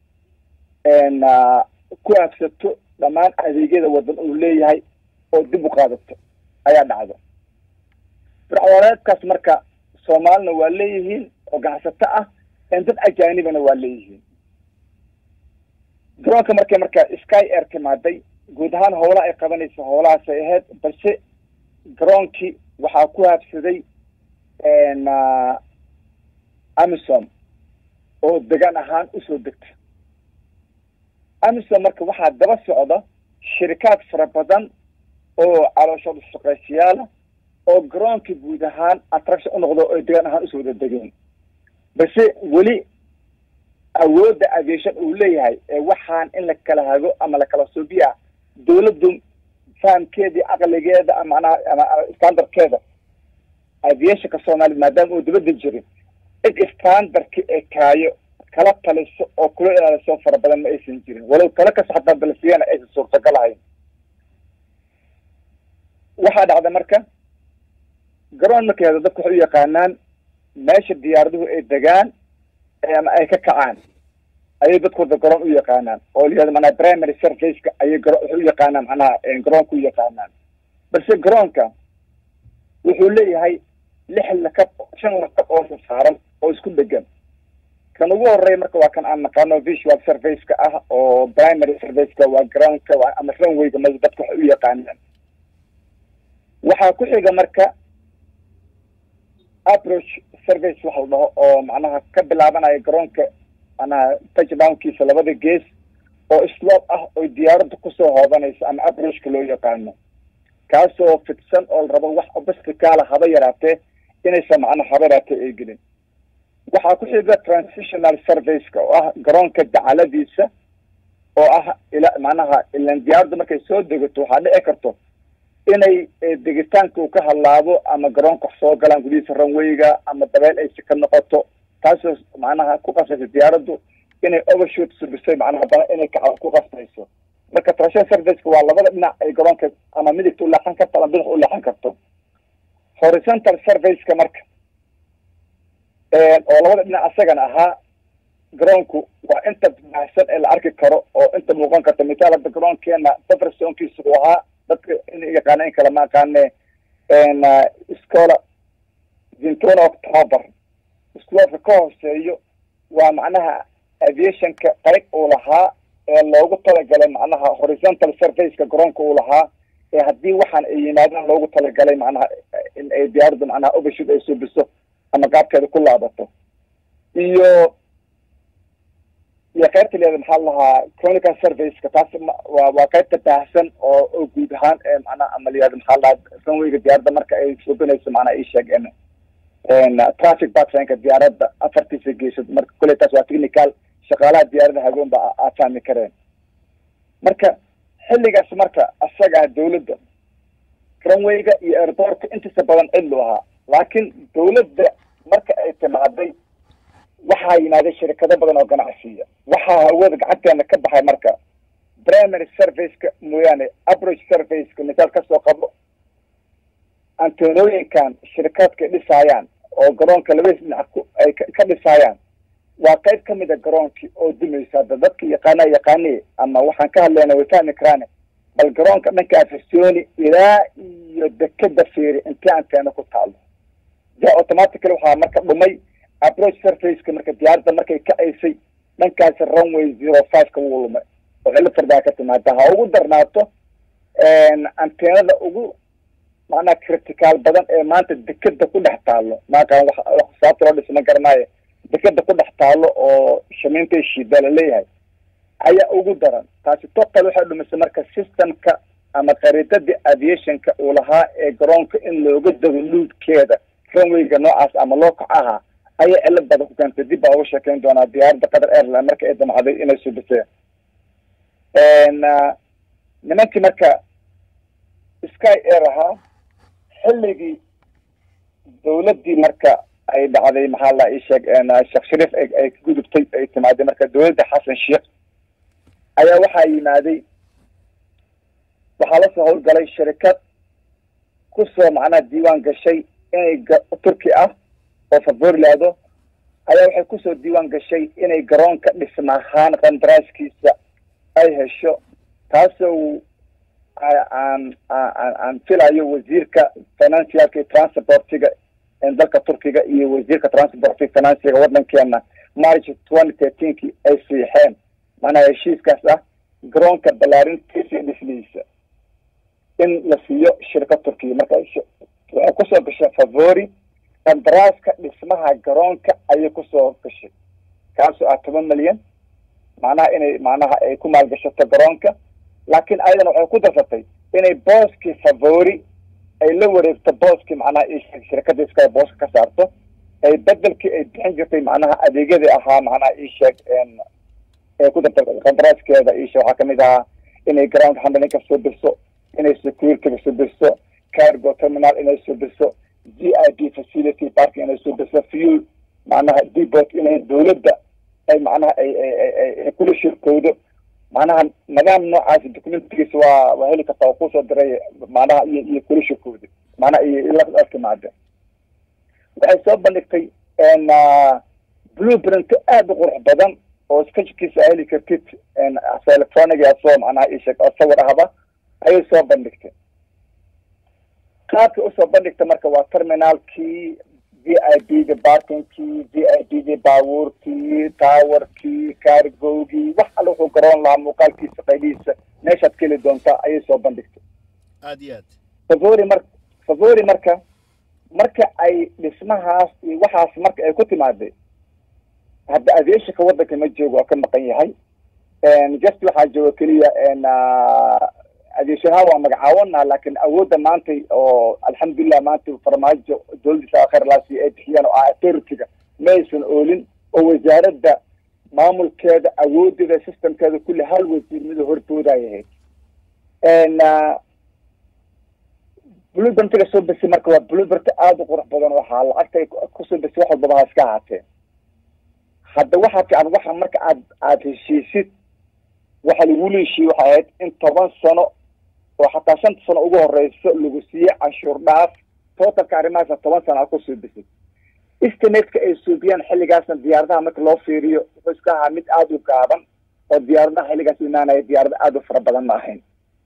ku aagsato dhammaan adeegyada wadan uu leeyahay oo dib u qaadato ayaa dhacdo burcadcolaadeedkaas marka soomaalina waa leeyihiin oo ganacsato ah dad ajaanibana waa leeyihiin garoonka markay marka sky air timaaday guud ahaan howlaha ay qabanaysa howlahaasay ahayd balse garoonkii waxaa ku habsaday amisom oo degaan ahaan usoo degta amisom marka waxaa daba socda shirikaad fara badan oo calooshooda shaqaysiyaala oo garoonkii guud ahaan attraction unoqdo oy degaan ahaan usoo wada degeen balse weli awoodda aviation uu leeyahay ee waxaan in la kala hago ama lakala suubiya dawladdu fahamkeedii caqligeeda amanaha ama standardkeeda aviationka soomaaliyed maadaama uu dibadda jirin cid standardki ee kaayo kala taliso oo kula ilaaliso fara badan ma aysan jirin walow talo kasta xataa balsiyana aysan suurtagal ahayn waxaa dhacda marka garoon markay hado dadku waxay u yaqaanaan meesha diyaaraduhu ay degaan ama ay ka kacaan ayay dadku wada garoon u yaqaanaan oo layihahdo manaa primary surfaceka ayay garo waxay u yaqaanaan macnaha garoonka u yaqaanaan balse garoonka wuxuu leeyahay lix lakab shan lakab oo saaran oo isku dhegan kan ugu horeeya marka waa kan aan naqaano visual surfaceka ah oo primary surfaceka waa groundka ama runwayga ma dadka waxay u yaqaanaan waxaa ku xiga marka approach service waxa la dhaho oo macnaha ka bilaabanaya garoonka manaha touchdownkiisa labada gees oo slope ah oo diyaaradda kusoo hoobanaysa ama approachka loo yaqaano kaasoo fidsan oo la rabo wax obstacaala haba yaraatee inaysan macnaha haba yaraatee ay gelin waxaa ku xiga transitional serviceka oo ah garoonka dacaladiisa oo ah ila macnaha ilan diyaaradda markay soo degato waxaa dhici karto inay degitaanka uu ka hadlaabo ama garoonka wax soo galaan gudihiisa ranwayga ama dabeel aysi ka noqoto taasoo macnaha ku qasbaysa diyaaraddu inay overshoot subisay macnaha dana inay kaca ku qasbayso marka transition serviceka waa labada dhinac ay garoonka ama midigta u leexan karto ama bidix u leexan karto horizontal serviceka marka oo labada dhinac asagana ahaa garoonku waa inta baahsan ee la arki karo oo inta muuqan karta mitaal hadda garoonkeena buffersonkiisa uu ahaa dadka in yaqaana in kale ma aqaane scola zintona october scoolka ka hooseeyo waa macnaha aviationka qayb uu lahaa ee loogu talagalay macnaha horizontal surfaceka garoonka uu lahaa ee haddii waxaan ay yimaadaan loogu talagalay macnaha in ay diyaaraddu macnaha overshoot ay subiso ama qaabkeeda ku laabato iyo iyo qaybta leeda maxaa la lahaa chronical serviceka taas waa waa qaybta baahsan oo oo guud ahaan macnaha ama layihahdo maxaa la lahaa runwayga diyaaradda marka ay subinayso macnaha ii sheeg traffic backlineka diyaaradda afartiisa geesad marka kule taas waa technical shaqaalaha diyaaradda hagoon ba aa fahmi kareen marka xilligaas marka asaga ah dawladda runwayga iyo airportka intiisa badan cidlu ahaa laakiin dawladda marka ay timaaday waxaa yimaaday shirkado badan oo ganacsiya waxaa hawada gacanteena ka baxay marka primary serviceka mooyaane approach serviceka misaal kasoo qabo antenooyinkan shirikaadka dhisaayaan oo garoonka labadiis dhinac ku ay ka dhisaayaan waa qayb kamid a garoonkii oo dumaysa hadda dadka yaqaana yaqaaniye ama waxaan ka hadlayna way fahmi karaane bal garoonka dhanka afisoni ilaa iyo dekeda fiiri intee anteena ku taalo ja automatically waxaa marka dhumay approach surfaceka marka diyaaradda markay kacaysay dhankaasi runway zero fiveka wuu lumay oo cilo fardaa ka timaada ha ugu darnaato anteenada ugu macnaha critical badan ee maanta dekeda ku dhex taalo maaqaan wa sababta loo dhisma garanaayo dekeda ku dhex taalo oo shamiintay shiida la leeyahay ayaa ugu daran taasi total waxay dhumisay marka systemka ama qariidadii aviationka uu lahaa ee garoonka in looga dago luudkeeda runwayga noocaas ama loo kac ahaa ayaa cilad badan ku keentay dib baa uga sheekeyn doonaa diyaaradda qatar airline marka ay damacday inay subiseen nimankii marka sky air ahaa xilligii dawladdii marka ay dhacday maxaa la ii sheeg sheekh shariif ay ka gudubtay ay timaaday marka dawladda xasan sheekh ayaa waxaa yimaaday waxaa lasoo howlgalay shirikad kusoo macnaha diiwaan gashay inay turki ah oo favorilaado ayaa waxay kusoo diiwaan gashay inay garoonka dhisma ahaan qandaraaskiisa ay hesho taasoo aan aan aan filayo wasiirka financialka iyo transportiga dalka turkiga iyo wasiirka transportiga financiga waddankeena march twenty thirteenki ay siixeen macnaha heshiiskaas ah garoonka ballaarintiisa iyo dhismihiisa in la siiyo shirka turkiya marka waxay kusoo gashay favori qandaraaska dhismaha garoonka ayay kusoo gashay kaasoo ah toban milyan macnaha inay macnaha ay ku maalgashato garoonka laakiin ayadana waxay ku darsatay inay booskii favori ay la wareegto booskii macnaha isheg shirkadda iska booska ka saarto ay bedelkii ay bixin jirtay macnaha adeegyadii ahaa macnaha isheeg ay ku darta qandaraaskeeda ishe waxaa kamid ahaa inay ground handlinka subiso inay securityga subiso cargo terminal inay subiso g i b facility parking inay subiso fuel macnaha depot inay dawladda ay macnaha ay ay kula shirkoodo macnaha nidaam noocaasi documentigiisa waa waa heli kartaa oo kusoo diray macnaha iyo iyo kulishakooda macnaha iyo la timaade waxay soo bandhigtay blueprint aada u qurux badan oo sketchkiisa heli kartid electronic asoo macnaha isheg oo sawir ahba ayay soo bandhigtay qaabka usoo bandhigta marka waa terminaalkii v i b ga barkinkii v i b ga baabuurkii towerkii cargowgii wax alle wuxuu garoon lahaa muuqaalkiisa qaybihiisa meeshaad ka heli doontaa ayay soo bandhigtay aad iyo aad favori mar favori marka marka ay dhismahaas iyo waxaas marka ay ku timaaday hadda aviationka waddanka ma joogo waa ka maqan yahay just waxaa jooga keliya aviation ahaan waa magacaawanaa laakiin awoodda maanta oo alxamdulilah maanta farmaajo dowladdiisa akhir laasi ay bixiyaan oo ah authority-ga ma aysan oolin oo wasaaradda maamulkeeda awoodeeda systemkeeda kulli hal wasiir mida horboodaya ahayd bluebertiga soo besi marka waa bluebert aada u qurux badan waxaa lacagta kusoo besi wax walbaba ha iska ahaatee hadda waxaa fiican waxa marka aad aada heshiisid waxa lagula heshiiye waxay ahayd in toban sano oo xataa shanta sano ugu horeyso lagu siiyey canshuur dhaaf totalka arrimahaasna toban sano a kusoo besid istimatka ay suubiyaan xilligaasna diyaaradaha marka loo fiiriyo wuxuu iska ahaa mid aada u gaaban oo diyaaradaha xilligaas imaanaya diyaarada aada u fara badan ma ahayn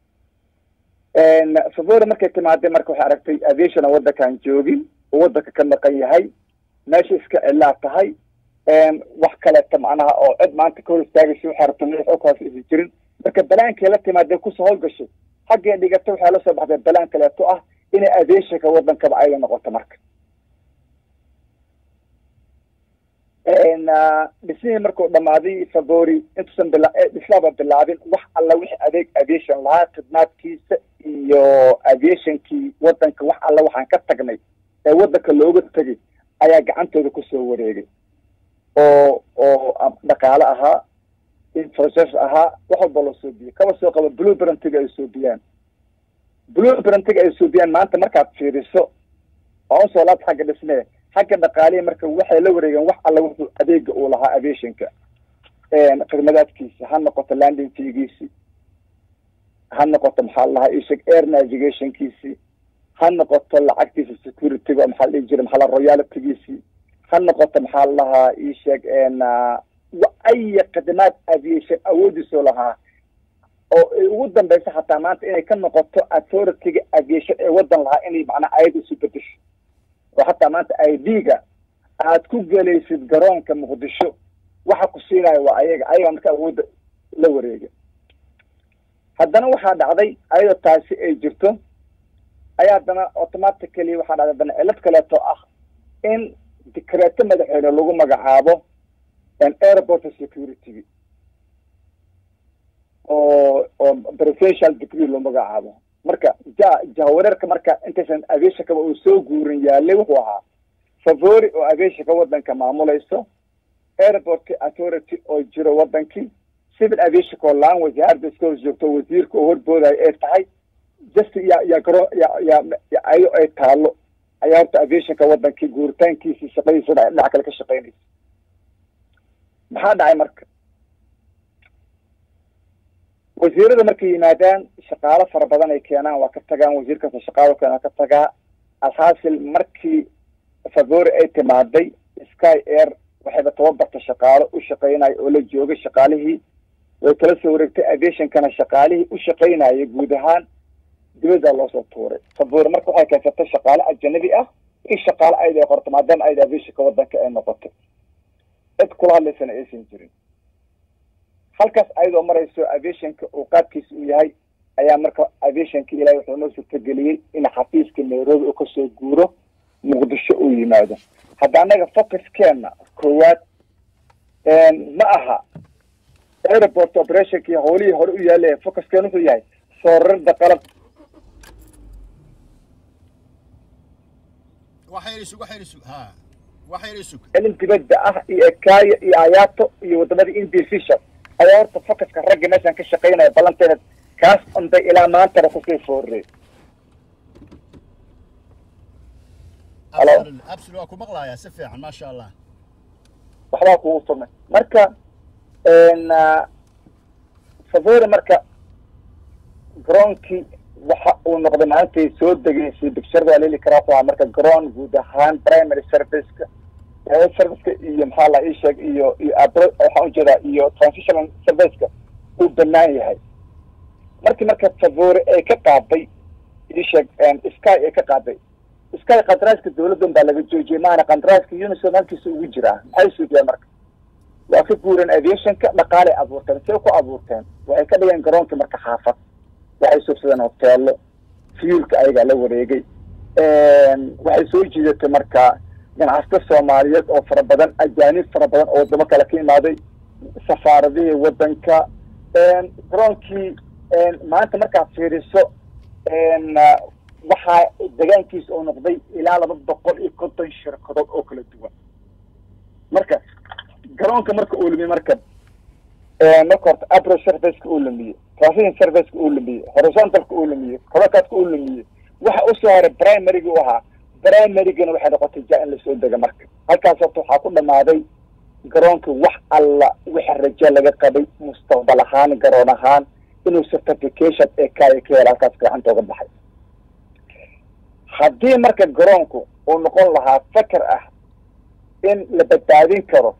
favori markay timaadee marka waxay aragtay aviationa waddankaan joogin oo waddanka ka maqan yahay meesha iska cilaa tahay wax kaleeta macnaha oo cid maanta ka hor istaagaysa waxay rabta madax oo kaas isi jirin marka balaankay la timaadee kusoo howlgashay xaggay dhigata waxay la soo baxday balaan kaleeto ah inay aviationka waddankaba ayla noqoto marka dhismihii markuu dhamaaday favori intuusan bila dhislaaba bilaabin wax alla wixii adeeg aviation lahaa khidmaadkiisa iyo aviationkii waddanka wax alla waxaan ka tagnay ee waddanka looga tegay ayaa gacantooda kusoo wareegay oo oo dhaqaale ahaa infrastructure ahaa wax walba loo soobiyey kaba soo qaba blueprintiga ay soobiyaan blueprintiga ay soobiyaan maanta markaad fiiriso waa usoo laabta xagga dhismee xagga dhaqaalihi marka waxay la wareegeen wax alla wuxuu adeega uu lahaa aviationka khidmadaadkiisa ha noqoto landing figiisi ha noqoto maxaa lahaa isheg air navigationkiisi ha noqoto lacagtiisa securityga maxaa la dhihi jiray maxaa la royalitygiisi ha noqoto maxaa lahaa isheeg aya khidmaad aviation awoodiisoo lahaa oo ay ugu dambeysa xataa maanta inay ka noqoto authority-ga aviation ee waddan lahaa inay macnaa ayada isu bedesho oo xataa maanta i d-ga aad ku gelaysid garoonka muqdisho waxa ku siinaya waa ayaga ayaga marka awoodda la wareega haddana waxaa dhacday ayadoo taasi ay jirto ayaa haddana automatically waxaa dhacday haddana cilad kaleeto ah in dikreeto madaxweyne lagu magacaabo airport security oo oo presidential degree loo magacaabo marka ja jahawareerka marka intaysan aviationkaba uu soo guurin yaalay wuxuu ahaa favori oo aviationka waddanka maamulayso airport authority oo jiro waddankii civil aviationka oo laan wasaaradda iska hor joogto wasiirka oo horboodayo ay tahay just ya ya garo ya ya ayo ay taalo ayaa horta aviationka waddankii guuritaankiisi shaqadiisa dhinac kale ka shaqeynaysa maxaa dhacay marka wasiirada markay yimaadaan shaqaalo fara badan ay keenaan waa ka tagaan wasiir kasta shaqaalo keena ka tagaa alxaasil markii favori ay timaaday sky air waxayba tababarta shaqaalo u shaqeynayo oo la joogay shaqaalihii way kala soo wareegtay aviationkana shaqaalihii u shaqeynaya guud ahaan dibaddaa loosoo tuuray favori marka waxay keensatay shaqaale ajanabi ah in shaqaale ayda ay qorto maadaama ayda aviationka waddanka ay noqotay cid kula hadlaysana aysan jirin halkaas ayadoo marayso aviationka uu qaabkiisa uu yahay ayaa marka aviationka ilahay wuxuu noo suurtageliyey in xafiiska nairobi uu kasoo guuro muqdisho uu yimaado hadda annaga focuskeenna koowaad ma aha airport operationkii howlihii hore u yaalaya focuskeen wuxuu yahay soorarda qalab cilin dibadda ah iyo ekaya iyo ayato iyo wadamada indifisha ayaa horta focuska ragga meeshaan ka shaqeynaya ballanteeda kaas unbay ilaa maantana kusii foorrey halo waa ku maqlayaa si fiican maasha allah waxbaa kugu sumay marka favori marka garoonkii waxa uu noqday maantay soo degaysay bicturada waa leli karaa waa marka garoon guud ahaan primary serviceka serviceka iyo maxaa la ii sheeg iyo iyo waxaan ujeedaa iyo transitional serviceka uu banaan yahay markii marka favori ay ka qaaday ii sheeg sky ay ka qaaday sky kandaraaska dawladdan baa laga joojiyay maana kandaraaska unisod halkiisa ugu jiraa maxay suugeen marka waa ka guureen aviationka dhaqaalay abuurteen see ku abuurteen waxay ka dhigeen garoonkii marka xaafad waxay suubsadeen hoteelo fuelka ayagaa la wareegay waxay soo jiidatay marka ganacsato soomaaliyeed oo fara badan ajaanib fara badan oo wadamo kale ka imaaday safaaradihii wadanka garoonkii maanta markaad fiiriso waxaa degaankiisa oo noqday ilaa laba boqol iyo konton shirkadood oo kala duwan marka garoonka marka uu lumiye marka marka horta abro serviceka uu lumiyey transition serviceka uu lumiyey horizontalka uu lumiyey colocadka uu lumiyey waxa usoo haray primaryga u ahaa primarygana waxay noqotay ja in lasoo dega marka halkaas horta waxaa ku dhamaaday garoonka wax alla wixi rajo laga qabay mustaqbal ahaan garoon ahaan inuu certification ee kaaya ka hela halkaas gacanta oga baxay haddii marka garoonku uu noqon lahaa fakar ah in la badbaadin karo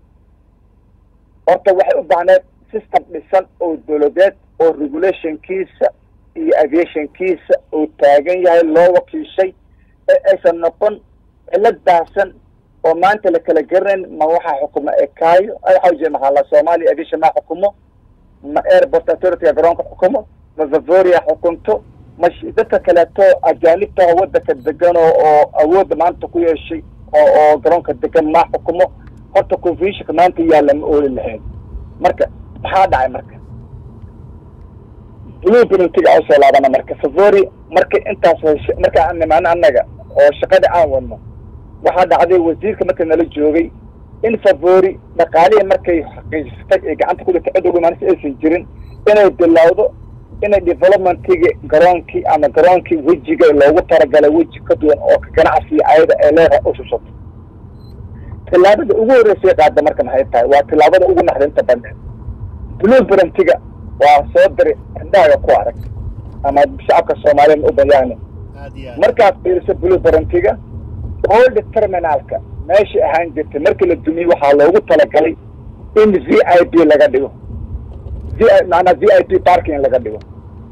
horta waxay u baahneed system dhisan oo dawladeed oo regulationkiisa iyo aviationkiisa uu taagan yahay loo wakiishay ee aysan noqon cilad baahsan oo maanta la kala garanayn ma waxaa xukumo ekaayo waxaa ujeeda maxaa la soomaaliya aviation maa xukumo ma airport authorityga garoonka xukumo ma vavoria xukunto ma dadka kaleeto ajaanibtaha wadanka degan oo oo awoodda maanta ku yeeshay oo oo garoonka degan maa xukumo horta confusionka maanta yaalla ma ooli lahayn marka maxaa dhacay marka blue penaltiga aan usoo laabana marka favori marka intaas heshe marka aan nimaano annaga oo shaqada aan wadno waxaa dhacday wasiirka marka nala joogay in favori dhaqaalihii markay xaqiijisatay ee gacanta ku dhigtay cid ugu imaanaysa aysan jirin inay bilowdo inay developmentigi garoonkii ama garoonkii wejiga loogu talagalay weji ka duwan oo ganacsiga ayada ee leedahay u shushato tillaabada ugu horreysay qaada marka maxay tahay waa tillaabada ugu naxdinta badneed blue brantiga waa soo diri indhaaga ku arag ama shacabka soomaaliyeed u bayaani markaad fiiriso blue brantiga old terminalka meesha ahaan jirtay markii la dumiyey waxaa loogu talagalay in v i p laga dhigo v maanaa v i p parking laga dhigo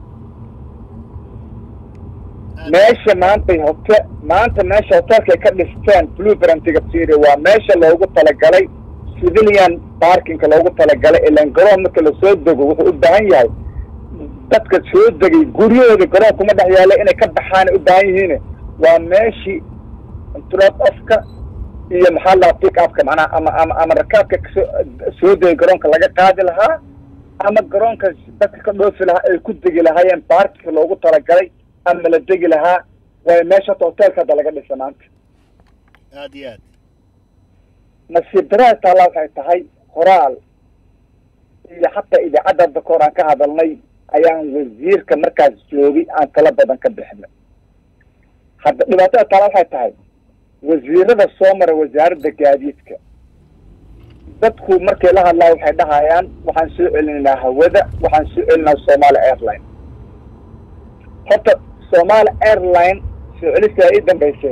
meesha maantay hote maanta meesha hotelka ay ka dhisteen blue brantiga firi waa meesha loogu talagalay civilian parkingka loogu talagalay ilan garoon marka lasoo dego wuxuu u baahan yahay dadka soo degay guryahooda garoon kuma dhex yaalla inay ka baxaan u baahan yihiin waa meeshii drop offka iyo maxaa la pick upka macnaha ama ama ama rakaabka kasoo soo degay garoonka laga qaadi lahaa ama garoonka dadka ka dhoofi lahaa ay ku degi lahaayeen baarkika loogu talagalay ama la degi lahaa waayo meesha hata hotelka hadda laga dhisa maanta aad iyo aad nasiib daraa taalla waxay tahay qoraal iyo xataa idaacadda hadda kahor aan ka hadalnay ayaan wasiirka markaas joogay aan tala badan ka bixinay hadda dhibaatada taalla waxay tahay wasiirada soo mara wasaaradda gaadiidka dadku markay la hadlaa waxay dhahayaan waxaan soo celinaynaa hawada waxaan soo celinaa somaali airline horta somaali airline soo celistaa ii dambaysay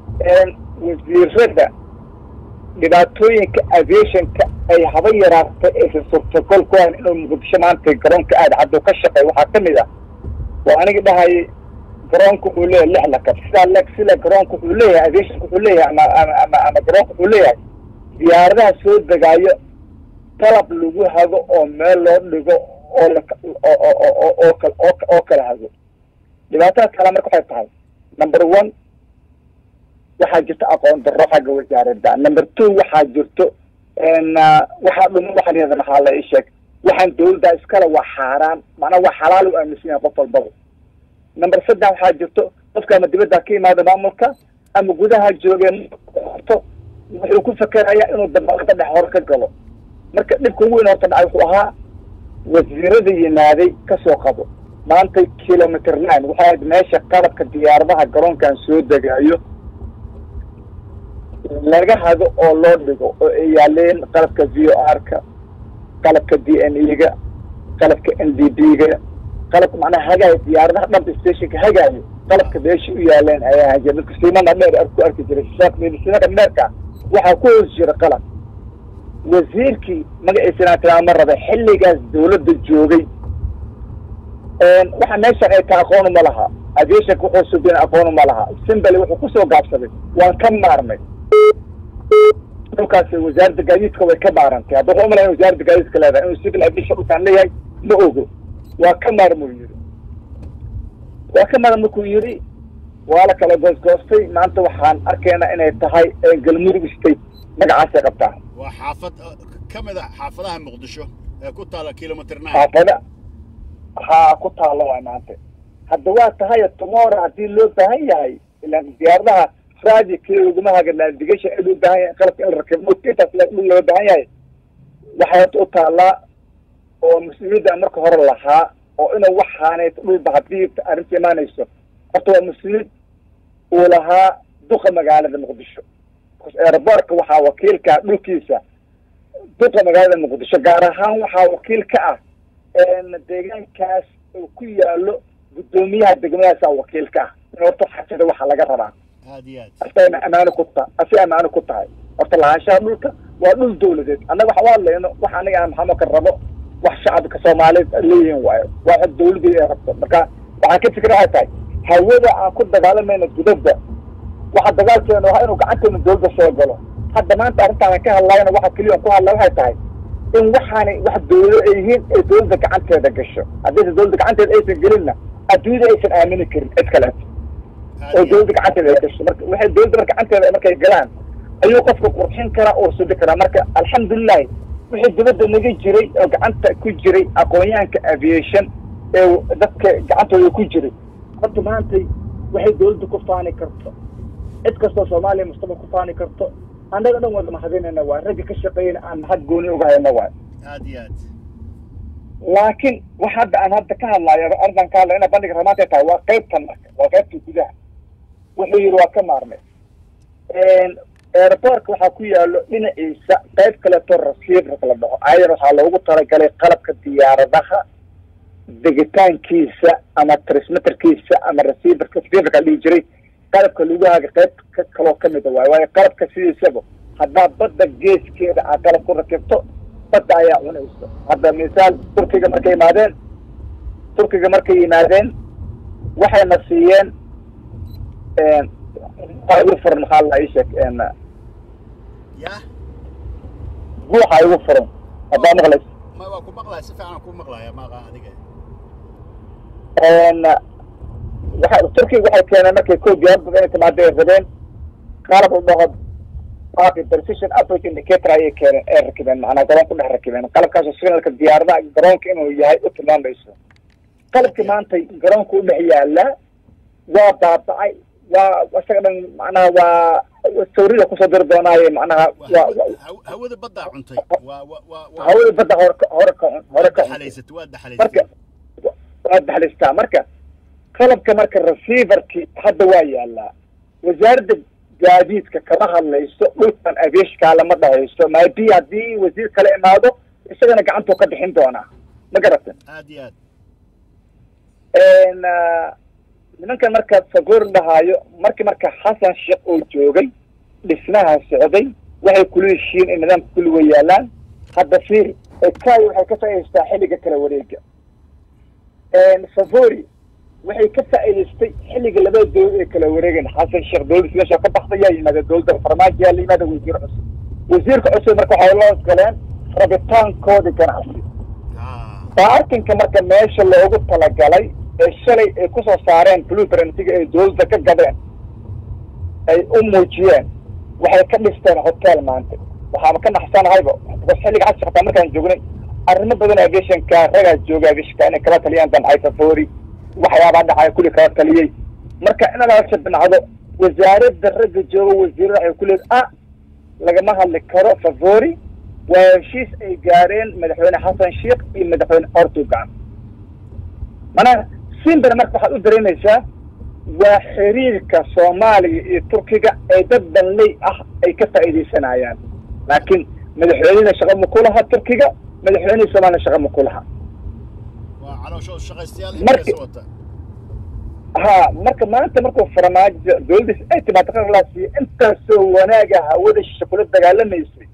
wasiirada dhibaatooyinka aviationka ay haba yaraatay aysan suurtagol ku hayn inuu muqdisho maanta garoonka aada caddo ka shaqey waxaa kamid ah waa anigi dhahayay garoonka wuxuu leeyahay lix lakab sidaa le sida garoonka wuxuu leeyahay aviationka wuxuu leeyahay ama ama ama ama garoonka wuxuu leeyahay diyaaradaha soo degaayo qalab lagu hago oo meel loo dhigo oo la oo oo oo kal oo kala hago dhibaatada kale marka waxay tahay number one waxaa jirta aqoon darro xagga wasaaradda number two waxaa jirto waxaa dhuma waxa la yihahda maxaa la ii sheeg waxaan dawladda iskale waa xaaraan macnaa waa xalaal u aaminsan yahay qof walbaba number saddex waxaa jirto qofka ama dibadda ka imaada maamulka ama gudaha joogeen to wuxuu ku fakerayaa inuu dabaqada dhex hore ka galo marka dhibka ugu weyn horta dhacay wuxuu ahaa wasiirada yimaaday kasoo qabo maanta kilometer line waxay ahayd meesha qalabka diyaaradaha garoonkan soo degaayo laga hado oo loo dhigo oo ay yaaleen qalabka v o r ka qalabka d n e ga qalabka n d b ga qalabka macnaha hagaayo diyaaradaha dhanba stationka hagaayo qalabka meesha u yaaleen ayaa ahaan jira dadka siimana dheer ku arki jiray siimada dheerka waxaa ku hoos jira qalab wasiirkii magaciisana tiraa ma raba xilligaas dawladda joogay waxa meeshan ay ka aqoon uma laha aviationka wuxuu subin aqoon uma laha simbali wuxuu kusoo gaabsaday waan ka maarnay dhulkaas wasaaradda gaadiidka way ka maarantay hadda waxu umalayn wasaaradda gaadiidka leedahay inuu civil aviation dhulkaan leeyahay ma ogo waa ka maarmuu yidhi waa ka maarm markuu yidhi waa la kala goosgoostay maanta waxaan arkaynaa inay tahay galmudug state magacaasay qabtaa waa xaafad ka mid a xaafadaha muqdisho ee ku taala kilomitr nine xaafada haa ku taalla waay maanta hadda waa tahay tomorrow haddii loo baahan yahay ilaan diyaaradaha raadi kii uguma haga navigation in loo baahan yahay qalabka in la rakibo intaas dhul loo baahan yahay waxay horta u taallaa oo mas-uuliyadda marka hore lahaa oo inuu waxaanay dhulba haddii arrinta imaanayso horta waa mas-uuliyad uu lahaa duqa magaalada muqdisho aeroboortka waxaa wakiilka dhulkiisa duqa magaalada muqdisho gaar ahaan waxaa wakiil ka ah deegaankaas oo ku yaalo guddoomiyaha degmadaasa wakiil ka ah in horta xajada waxa laga rabaa aad iyo aad asagana amaano ku ta asi amaano ku tahay horta lahaanshaha dhulka waa dhul dawladeed annaga waxa waa leyno wax aniga aan maxamo ka rabo wax shacabka soomaaliyeed leeyihin waayo waa wax dawladii ay rabto marka waxaan ka fikra waxay tahay hawada aan ku dagaalamayna gudadda waxa dagaalkeena waa inuu gacanteena dawladda soo galo hadda maanta arrintaan ka hadlayna waxa keliya ku hadlay waxay tahay in waxaanay wax dawlado ay yihiin ee dawladda gacanteeda gasho haddaysa dawladda gacanteeda aysan gelinna adduunyada aysan aamini karin cid kaleeto oo dawladda gacanteeda ay gasho marka waxay dawladda mar gacanteeda markay galaan ayuu qofka qurxin karaa oo sudi karaa marka alxamdulilahi wixii dibadda naga jiray oo gacanta ku jiray aqoonyahanka aviation ee dadka gacantooda ku jiray horta maantay waxay dawladda ku faani karto cid kastoo soomaaliya mustaqbal ku faani karto annaga dhan wada mahadinayna waay ragga ka shaqeeyana aan mahad gooni uga hayna waay aad iyo aad laakiin wax hadda aan hadda ka hadlaayo arrintan ka hadlayo ina bandhiga ramaanta tahay waa qaybtan marka waa qaybta gudaha wuxuu yidhi waa ka maarmay airportka waxaa ku yaalo dhinaciisa qayb kaleeto receiverka la dhaho ayar waxaa loogu talagalay qalabka diyaaradaha degitaankiisa ama transmitterkiisa ama receiverka receiverka la dhihi jiray qalabka lagu haga qayb ka kaloo kamida waayo waayo qalabka sidiisaba haddaa badda geeskeeda aad qalab ku rakibto badda ayaa cunayso hadda misaal turkiga markay yimaadeen turkiga markay yimaadeen waxayna siiyeen waa igu furan maxaa la ii sheeg ya buuxa igu furan haddaa maqlays ma waa ku maqlaya si fiican ku maqlaya maaqa adiga waxa turkiga waxay keeneen markay ko diyaarada inay timaado ay rabeen qalab u dhaho baaqi precision average indicator ayay keeneen ay rakibeen macnaa garoon ku dhex rakibeen qalabkaasoo signalka diyaaradaha garoonka inuu yahay u tilmaamayso qalabkii maanta garoonka u dhex yaala waa baaba'ay waa isaga dhan macnaha waa sawrida kusoo diri doonaaye macnaha waa hawada baddaa cuntay waa wa wa wa hawada badda hore ka hore ka hore ka daxalaysat waa marka daxalaysat waa daxlaystaa marka qalabka marka receiverki hadda waa yaalaa wasaaradda gaadiidka kama hadlayso dhulkan aviashkaa lama dhahayso maybi haddii wasiir kale imaado isagana gacantuu ka bixin doonaa ma garatan aad iyo aad nimankan marka sagoor dhahaayo markii marka xasan sheekh oo joogay dhismaha socday waxay kula heshiin in nidaamka kulliga yaalaan hadda fiir ekay waxay ka faa'idaystaa xilliga kala wareega favori waxay ka faa'idaystay xilliga labada dowlad ee kala wareegan xasan sheekh dowladda meesha ka baxda yaa yimaada dowladda farmaajo yaa la yimaada wasiir cusub wasiirka cusub marka waxay la galeen rabitaankoodii ganacsi Ah, baarkinka marka meesha loogu talagalay ee shalay ay kusoo saareen blueprintiga ay dowladda ka gadeen ay u muujiyeen waxay ka dhisteen hotel maanta waxaaba ka naxsanahayba because xilliga xasan sheekh taa markaan joognay arrimo badan aviationka ragaa jooga aviationka inay kala taliyaan damcay favori waxyaabaa dhacaya kulli kala taliyey marka inaad halka dhinacdo wasaaradda ragga jooga wasiirada waxay ku leed ah lagama hadli karo favori waa heshiis ay gaareen madaxweyne xasan sheekh iyo madaxweyne erdogan mana simbar marka waxaad u dareemaysaa waa xiriirka soomaaliya iyo turkiga ee dad danley ah ay ka faa'iidaysanayaan laakiin madaxweynihina shaqa ma ku laha turkiga madaxweynihii soomaliya shaqa ma ku laha waa calooshooda shaqaystayaal Marka- intaas wata ha marka maanta markuu farmaajo dowladdiis ay timaado qaralaasiyo intaasoo wanaaga hawada shishe kula dagaalamaysay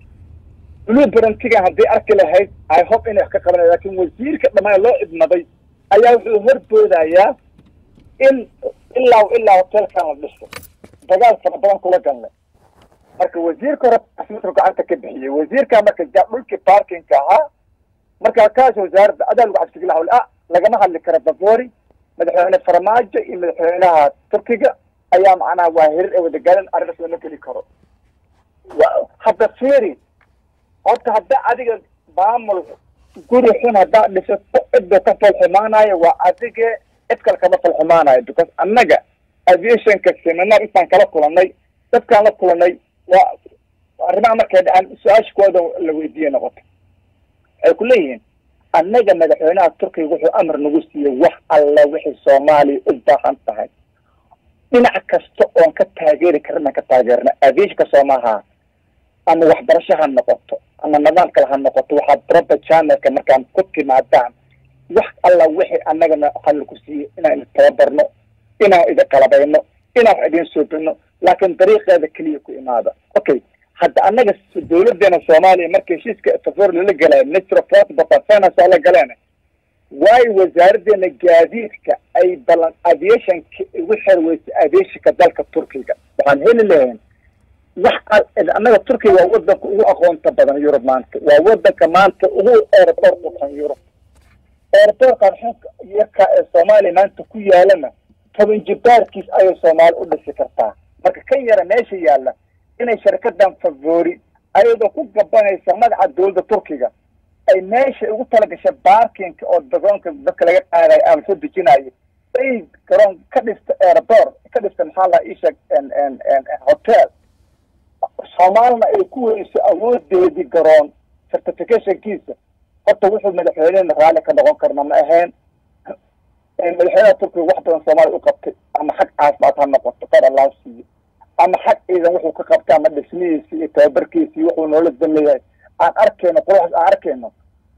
blue brantigan haddii arki lahayd i hope inay wax ka qabanaya laakiin wasiirka dhammaan loo idmaday ayaa wuxuu horboodayaa in ilaa ilaa hotelkan la dhiso dagaal fara badan kula galnay marka wasiirka hore asmatu gacanta ka bixiyey wasiirka marka ja dhulkii parkinka ahaa marka kaas wasaaradda adaa lagu cabsigeli hawl ah lagama hadli karo bavori madaxweyne farmaajo iyo madaxweynaha turkiga ayaa macnaha waa hirir ee wadagaalan arrintaas lama geli karo wa- hadda fiiri horta hadda adiga maamul guri xun haddaad dhisato cidda ka falxumaanayo waa adige cid kale kama falxumaanayo because annaga aviationka seminar intaan kala kulanay dadkaan la kulanay waa arrimaha markay dhacaan su-aashkooda la weydiiye noqoto waxay ku leeyihiin annaga madaxweynaha turkiga wuxuu amar nagu siiyey wax alla wixii soomaaliya u baahan tahay dhinac kasta oon ka taageeri karin aan ka taageerna aviationka soomaha ama waxbarasho ha noqoto ama nidaam kale ha noqoto waxaad baraba channelka markaan ku timaadaan wax alla wixii annagana waxaa laku siiyey inaan idin tababarno inaan idin qalabayno inaan wax idin soobino laakiin dariiqeeda keliya ku imaada okay hadda annaga dowladeena soomaaliya marka heshiiska tafor lala galaya minister of transport and finance oo la galeen waayo wasaaraddeena gaadiidka ay ballan aviationka ugu xerweysay aviationka dalka turkiga waxaan heli lahayn wax al- annaga turkiga waa wadanka ugu aqoonta badan yurub maanta waa wadanka maanta ugu aeroport ukan yurub aeroportkan xunka yarka ee soomaaliya maanta ku yaalana toban jibaarkiis ayay soomaali u dhisi kartaa marka kan yara meesha yaalla inay sharkadan favori ayadoo ku gabanaysa magaca dowladda turkiga ay meesha ugu talagashay baarkinka oo garoonka dadka laga qaadayo ama soo dejinayo ay garoon ka dhista aeroport ka dhista maxaa la isheeg hotel soomaalina ay ku weyso awoodeedii garoon certificationkiisa horta wuxuu madaxweynena raalli ka noqon karna ma ahayn madaxweynaha turkiga wax badan soomaaliya u qabtay ama xag caafimaad ha noqoto qar allah siiyo ama xag ciidan wuxuu ka qabtay ama dhismihiisi iyo tababarkiisi wuxuu noola dameeyahay aan arkayno quruxs aan arkayno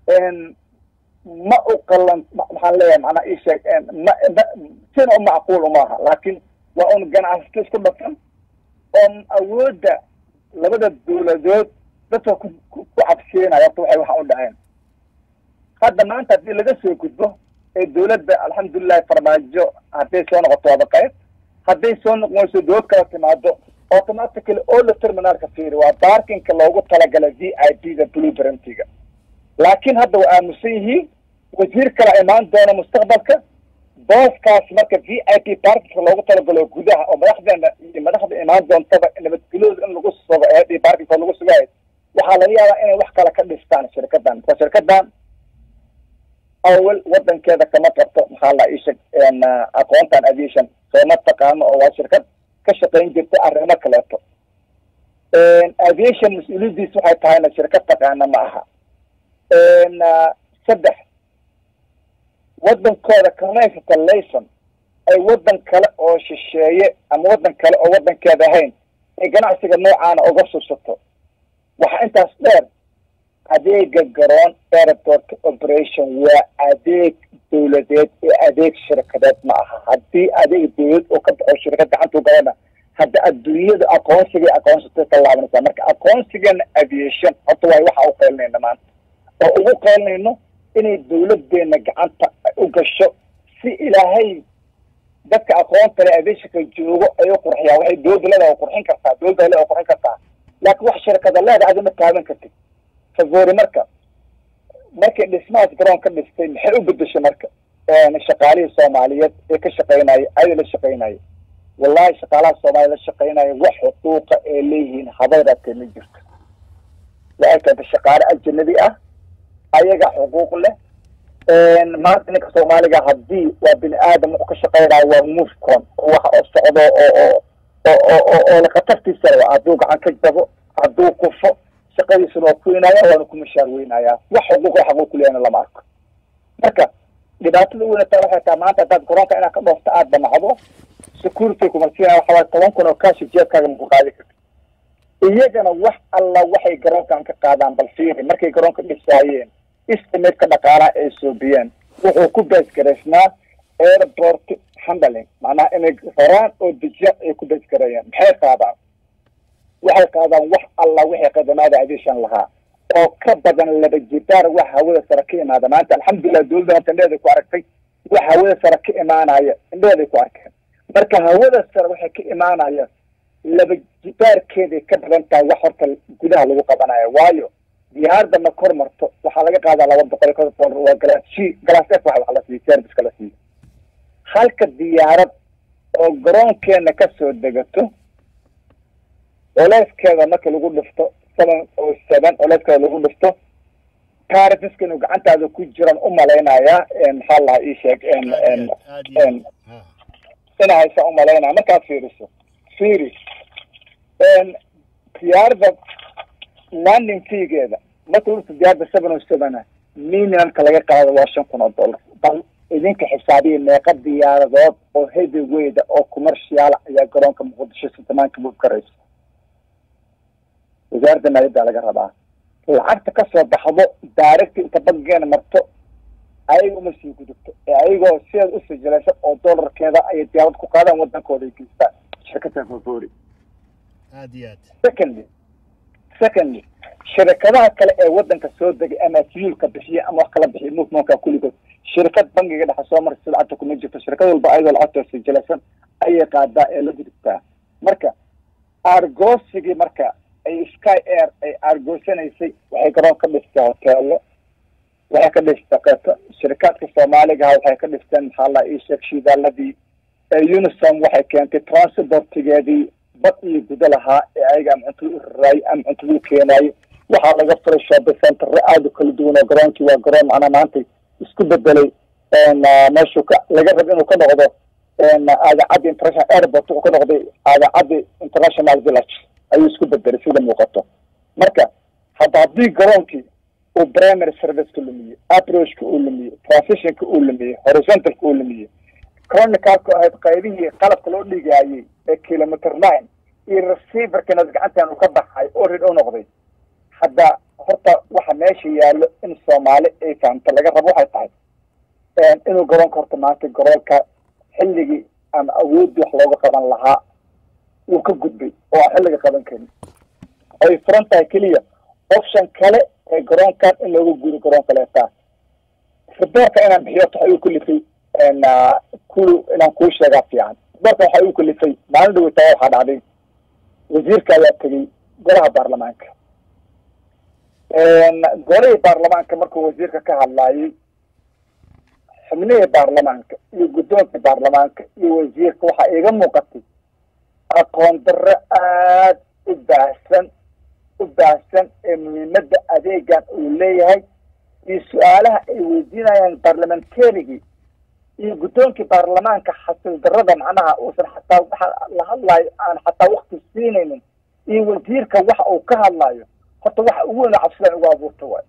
ma u qalan maxaan leeyahay macnaa ii sheeg ma ma sina u macquul umaaha laakiin waa un ganacsato isku dhafan oo awoodda labada dowladood dadka ku ku cabsiinaya horta waxay waxa u dhaceen hadda maanta haddii laga soo gudbo ee dowladda alxamdulilahi farmaajo hadday soo noqoto waaba qayb hadday soo noqon weyso dowlad kala timaado automatically oo la terminaalka fiiri waa baarkinka loogu talagalay v i p da blue brantiga laakiin hadda waa aamusan yihiin wasiir kala imaan doona mustaqbalka booskaas marka v i p baarkinka loogu talagalo gudaha oo madaxdeena iyo madaxda imaan doontaba nabadgelyooda in lagu sugo ee baarkinka lagu sugayo waxaa laga yaabaa inay wax kale ka dhistaan shirkadan waa shirkadan awal wadankeeda kama qabto maxaa la isheg aqoontan aviation sooma taqaano oo waa shirkad ka shaqayn jirta arrimo kaleeto aviation mas-uuliyaddiis waxay tahayna shirkad taqaana ma aha saddex wadankooda kama haysata layson ay wadan kale oo shisheeye ama wadan kale oo wadankeeda ahayn ay ganacsiga noocaana uga subsato waxaa intaas dheer adeega garoon airport operation waa adeeg dowladeed ee adeeg shirkadeed ma aha haddii adeeg dowlad oo ka baxo shirkad gacantu galana hadda adduunyada aqoonsigay aqoonsatay ka laabanaysaa marka aqoonsigeena aviation horta waay waxa u qeylinayna maanta oo ugu qeylinayno inay dowladeena gacanta u gasho si ilaahay dadka aqoonta le aviationka joogo ay u qurxiyaan waxay dowladda leedaha qurxin kartaa dowladda le qurxin kartaa laakiin wax shirkada leedaha adi ma taaban kartid favori marka markay dhismahaas garoon ka dhistay maxay u bedeshay marka shaqaalihii soomaaliyeed ee ka shaqeynaya ayada la shaqeynaya wallahi shaqaalaha soomaaliya la shaqeynaya wax xuquuqa ee leeyihiin habayraatee ma jirto waxay keentay shaqaale ajanabi ah ayaga xuquuq leh maanta ninka soomaaliga haddii waa bini aadam wuxuu ka shaqeynayo waa mufcon wax oo socdo oo oo oo oo oo la khatartiisa le hadduu gacan ka jabo hadduu kufo shaqadiisuna waa ku weynaya waana ku mashaar weynaya wax xuquuqa xaquuq kuleyana lama arko marka dhibaatada weynata waxay tahay maanta haddaad garoonka inaad ka dhoofto aada damacdo security kumarsiina waxa waay toban kun oo kaashi jeebkaaga maku qaadi karti iyagana wax alla waxay garoonkan ka qaadaan bal fiiri markay garoonka dhisaayeen istimaidka dhaqaalaha ay soobiyeen wuxuu ku baysgaraysnaa airport handling macnaha inay horaan oo dejiya ay ku baysgareeyaan maxay qaadaan waxay qaadaan wax alla wixii qadamaada aviation lahaa oo ka badan laba jibaar wax hawada sare ka imaada maanta alxamdulilah dowladda horta indheheeday ku aragtay wax hawada sare ka imaanaya indheheeday ku arkeen marka hawada sare waxay ka imaanaya laba jibaarkeeday ka badan tahay wax horta gudaha lagu qabanayo waayo diyaarada ma kor marto waxaa laga qaadaa laba boqol iyo konton waa galaas g galaas f wax wax la siiyo serviceka la siiyo halka diyaarad oo garoonkeena kasoo degato culeyskeeda marka lagu dhifto seven oo seven culeyskeeda lagu dhifto taarifiska inuu gacantaada ku jiran u malaynayaa maxaa lahaa ii sheeg ina haysa u malaynaya markaad fiiriso fiiri diyaarada landing feegeeda marka dhulka diyaarada seven o sevena minimumka laga qaado waa shan kun oo dollar bal idinka xisaabiya meeqa diyaaradood oo heavyweyda oo commercial ayaa garoonka muqdisho sitamaanka move karaysa wasaaradda maaliyadda laga rabaa lacagta kasoo baxdo daaragta inta bankigeena marto ayaga uma sii gudubto ee ayagoo sideed u sijilaysa oo dollarkeeda ayay diyaarad ku qaadaan wadankooda ay geystaan shirkadda fafori aad iyo aad secondly secondly shirkadaha kale ee wadanka soo degay ama fuelka bixiya ama wax kala bixiya movementka kulligood shirkad bankiga dhexe soo marsa lacagta kuma jirto shirkad walba ayadoo lacagtoo sijilaysan ayay qaadaa ee la gudubtaa marka argoosigii marka ay sky air ay argoosanaysay waxay garoon ka dhistay hoteelo waxay ka dhistay qeeto shirikaadka soomaaligaha waxay ka dhisteen maxaa la ii sheeg shidaaladii unisom waxay keentay transportigeedii bad iyo gudo lahaa ee ayaga ama cuntada u raraayay ama cuntada u keenaayay waxaa laga furay shopping centerre aada u kala duwan oo garoonkii waa garoon macnaa maanta isku bedelay meeshuu ka laga raba inuu ka noqdo aadacaddi international airport wuxuu ka noqday aadacaddi international village ayuu isku bedelay sida muuqato marka hadda haddii garoonkii uu primary serviceka lumiyey approachka uu lumiyey transitionka uu lumiyey horizontalka uu lumiyey chronicalka ahayd qaybihii qalabka loo dhigaayey ee kilometer nine iyo receiverkana gacantan uu ka baxay oo rid u noqday hadda horta waxa meesha yaallo in soomaali ay fahamta laga rabo waxay tahay inuu garoonka horta maanta garoonka xilligii ama awooddii wax looga qaban lahaa wuu ka gudbay oo aan xilliga qaban karin ay furan tahay keliya option kale ee garoonkan in looga guuro garoon kaleetaa riboorka inaan bixiyo waxa igu kalifay kulu inaan kuu sheegaa fiican riboorka waxa igu kalifay maalin dhaweytaa waxaa dhacday wasiirka ayaa tegey golaha baarlamaanka golihii baarlamaanka markuu wasiirka ka hadlaayay xubnihii baarlamaanka iyo guddoonka baarlamaanka iyo wasiirka waxaa iiga muuqatay aqoon darro aad u baahsan u baahsan ee muhiimadda adeegan uu leeyahay iyo su-aalaha ay weydiinayaan barlamantarigii iyo guddoonkii baarlamaanka xasil darrada macnaha uusan xataa waxa la hadlaayo aan xataa wakti siinaynin iyo wasiirka waxa uu ka hadlaayo horta waxa ugu weyn oo cabsidaan ugu abuurta waay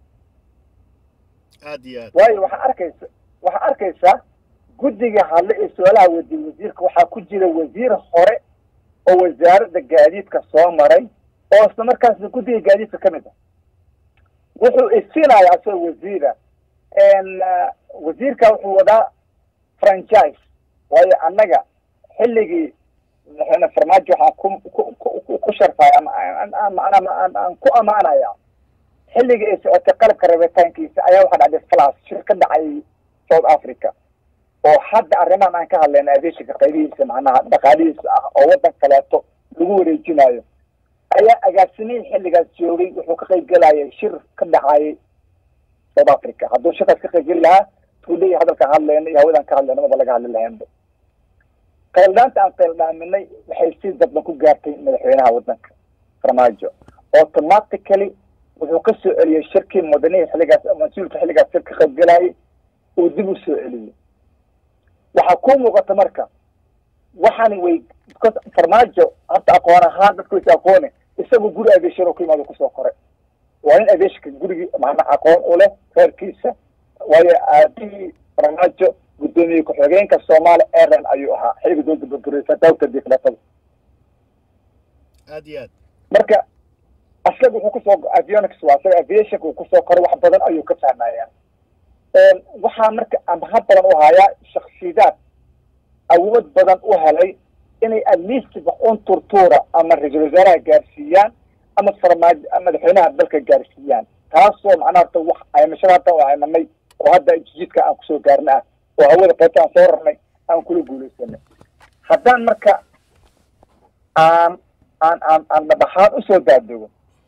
aad iyo aad waayo waxaa arkaysa waxaa arkaysaa guddiga hadle ee su-aalaha weydiiyey wasiirka waxaa ku jira wasiir hore oo wasaaradda gaadiidka soo maray oo isla markaasna guddiga gaadiidka ka mid ah wuxuu isinaya asagoo wasiira wasiirka wuxuu wadaa franchise waayo annaga xilligii madaxweyne farmaajo waxaan ku ku ku sharfaya ama aan ku amaanaya xilligii ay socotay qalabka rabitaankiisa ayaa waxaa dhacday flas shir ka dhacay south africa oo hadda arrimahan aan ka hadlayna adeeshinka qaybihiisa macnaha dhaqaalihiisa ah oo waddan kaleeto lagu wareejinayo ayaa agaasimihii xilligaas joogay wuxuu ka qayb gelayay shir ka dhacayay south africa hadduu shirkaas ka qayb geli lahaa tuuley hadalkaan hadlayna iyo hawadaan ka hadlayna maba laga hadli lahaynba qayldhaanta aan qayldhaaminay waxay si dadban ku gaartay madaxweynaha waddanka farmaajo automatically wuxuu ka soo celiyey shirkii mudanihii xilligaas mas-uulka xilligaas shir ka qayb gelayay uu dib u soo celiyey waxaa ku muuqata marka waxaani way farmaajo horta aqoon ahaan dadka waysa aqoone isagu guri adeeshar oo ku yimaado kusoo koray waa nin adeeshka gurigii macna aqoon u leh reerkiisa waayo aabihii farmaajo guddoomiye ku-xigeenka soomaali airline ayuu ahaa xilliga dowladda burbureysa dawta diflatada aad iyo aad marka asaga wuxuu kusoo avionics waa asaga aviationka uu kusoo koray wax badan ayuu ka fahmaya waxaa marka amahad badan u hayaa shaksiyaad awood badan u helay inay atleast un turtuura ama ra-iisul wasaaraha gaarsiiyaan ama farmaajo madaxweynaha dalka gaarsiiyaan taasoo macnaha horta wax aymashada hadda oo aymanay oo hadda jijidka aan kusoo gaarna ah oo hawada qaybta aan soo rarnay aan kula guulaysanay haddaan marka aan aan aan aan dhabaxaan usoo daadego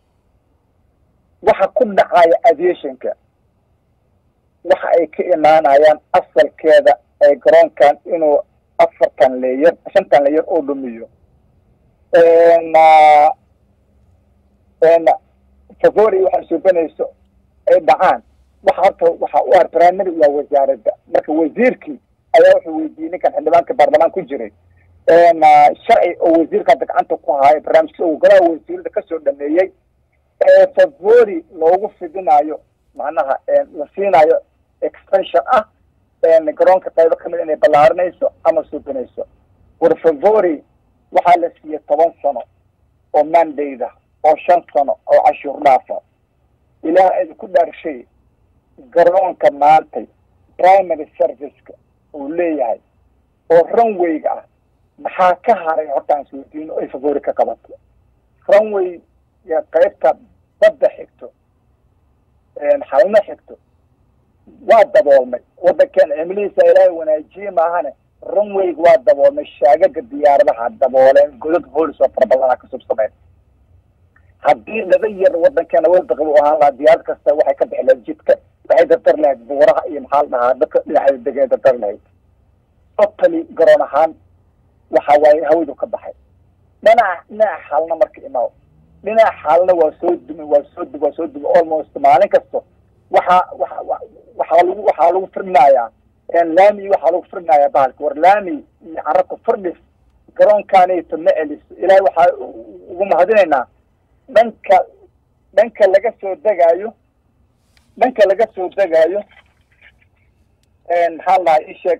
waxa ku dhacaya aviationka waxa ay ka imaanayaan asalkeeda ee garoonkan inuu afartan leeyar shantan leeyar oo dhumiyo favori waxay suubanayso ay dhacaan waxa horta waxa u ar primary waa wasaaradda marka wasiirkii ayaa wuxuu weydiiyey ninkan xildhibaanka baarlamaan ku jiray sharci oo wasiirka hadda gacanta ku haayo barnaamijka uu golaha wasiirada kasoo dhameeyey favori loogu fidinayo macnaha la siinayo extension ah garoonka qaybo kamid inay ballaarinayso ama suubinayso war favori waxaa la siiyey toban sano oo mandayda oo shan sano oo cashuur dhaafa ilaah idinku dhaarshay garoonka maantay primary serviceka uu leeyahay oo runwayga ah maxaa ka haray horta aan isweydiin oo ay favori ka qabato runway qaybta badda xigto xalna xigto waa daboolmay waddankan cimilihiisa ilaahay wanaajiye maahane runwayga waa daboolmay shaagaga diyaaradaha dabooleen godad hoolis oo fara badana ka subsameen haddii laba yar waddankeena wadda qaba u ahaan lahaa diyaarad kasta waxay ka bixi lahayd jidka waxay dardar lahayd buuraha iyo maxaa la dhahaa dadka dhinaceeda degeen dardar lahayd totally garoon ahaan waxa waaye hawadu ka baxay dhinaca dhinaca xaalna marka imaaw dhinaca xaalna waa soo dumi waa soo dumi waa soo dumi almost maalin kasto waxa waxa waxaa lagu waxaa lagu firdhinayaa laami waxaa lagu firdhinayaa bahalka war laami iyo carabka firdhis garoonkaanayto ma celiso ilaahay waxaa ugu mahadinaynaa dhanka dhanka laga soo degaayo dhanka laga soo degaayo maxaa la dhahaa isheeg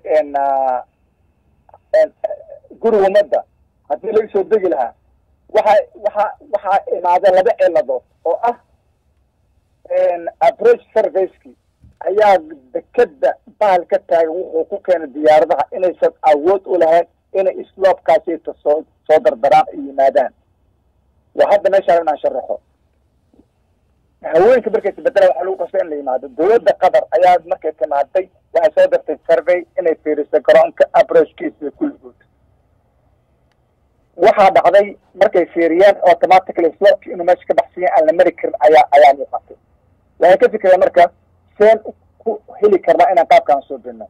guriga ummadda haddii laga soo degi lahaa waxa waxa waxaa imaadeen laba ciladood oo ah approach serviceki ayaa dekeda bahal ka taagan wuxuu ku keenay diyaaradaha inaysan awood u lahayn inay sloobkaasita soo soo dardaraan ay yimaadaan waa hadda meeshaan inaan sharaxo haweenka markay isbedelaan waxaa lagu qasay in la yimaado dawladda qatar ayaa markay timaaday waxay soo dartay survey inay fiiriso garoonka abrojkiisa kulligood waxaa dhacday markay fiiriyeen automatically slopki inuu meesha ka baxsan yahay aan la mari karin ayaa ayaa muuqatay waxay ka fikireen marka seen ku heli karnaa inaan qaabkaan soo dino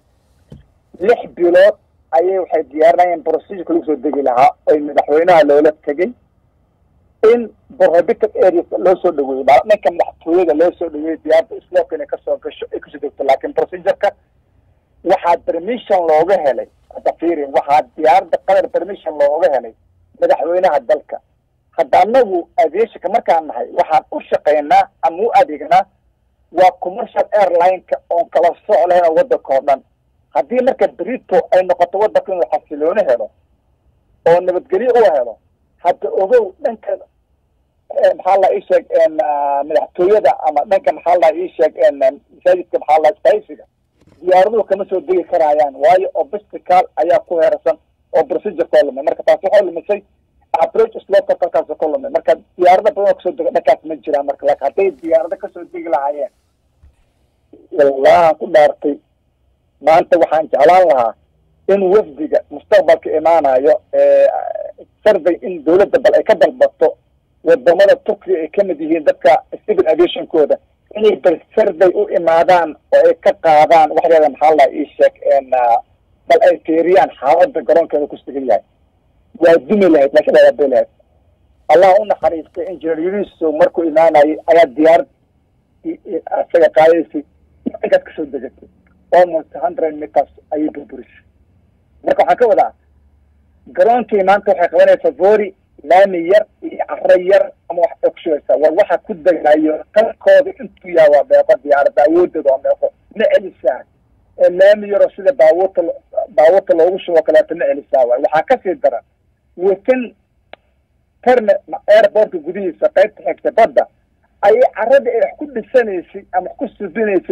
lix bilood ayay waxay diyaarinayeen procedureka lagu soo degi lahaa oy madaxweynaha loola tegay in prohibited areas loo soo dhaweeyey ma ninka madaxtooyada loo soo dhaweeyey diyaarada slopka inay kasoo gasho ay kasoo degto laakiin procedureka waxaa permission looga helay hadda fiiri waxaa diyaarada qatar permission looga helay madaxweynaha dalka hadda anagu aviationka markaan nahay waxaan u shaqaynaa ama u adeegnaa waa commercial airline-ka oon kala soc lahayn oo waddanka oo dhan haddii marka brito ay noqoto waddanka inuu xasilooni helo oo nabadgelyo u helo hadda ogow dhanka maxaa la ii sheeg madaxtooyada ama dhanka maxaa la ii sheeg masaajidka maxaa la spaysiga diyaaraduhu kama soo degi karayaan waayo obstacal ayaa ku heersan oo procedure koo lumay marka taasi waxay lumisay approach slopka kalkaas ka lumay marka diyaarada badan oo kasoo dega dhankaas ma jiraan marka laakin hadday diyaarado kasoo degi lahaayeen wallahan ku dhaartay maanta waxaan jeclaan lahaa in wafdiga mustaqbalka imaanayo survey in dawladda bal ay ka dalbato wadamada turkiya ay kamid yihiin dadka civil aviationkooda inay bal survey u imaadaan oo ay ka qaadaan waxdeeda maxaa la ii sheeg bal ay fiiriyaan xaalada garoonkeeda ku sugan yahay waa dumi lahayd laakiin waa bay lahayd allah u naxariistay engineer yuniso markuu imaanayay ayaa diyaarad isaga qaadaysay inkaas kasoo degatay almost hundred meters ayay burburisay marka waxaan ka wadaa garoonkii maanta waxay qabanaysaa vori laami yar iyo caro yar ama wax ay kushugaysaa war waxa ku degayo qalkooda intuu yaha waa meeqo diyaaradda awoodooda waa meeqo ma celisaa laami yaroo sida baabuurta baabuurta loogu shubo kaleeto ma celisaa waay waxaa kasii daran within terne airportka gudihiisa qaybta xigta badda ayay caradii ay wax ku dhisanaysay ama wax ku subinaysay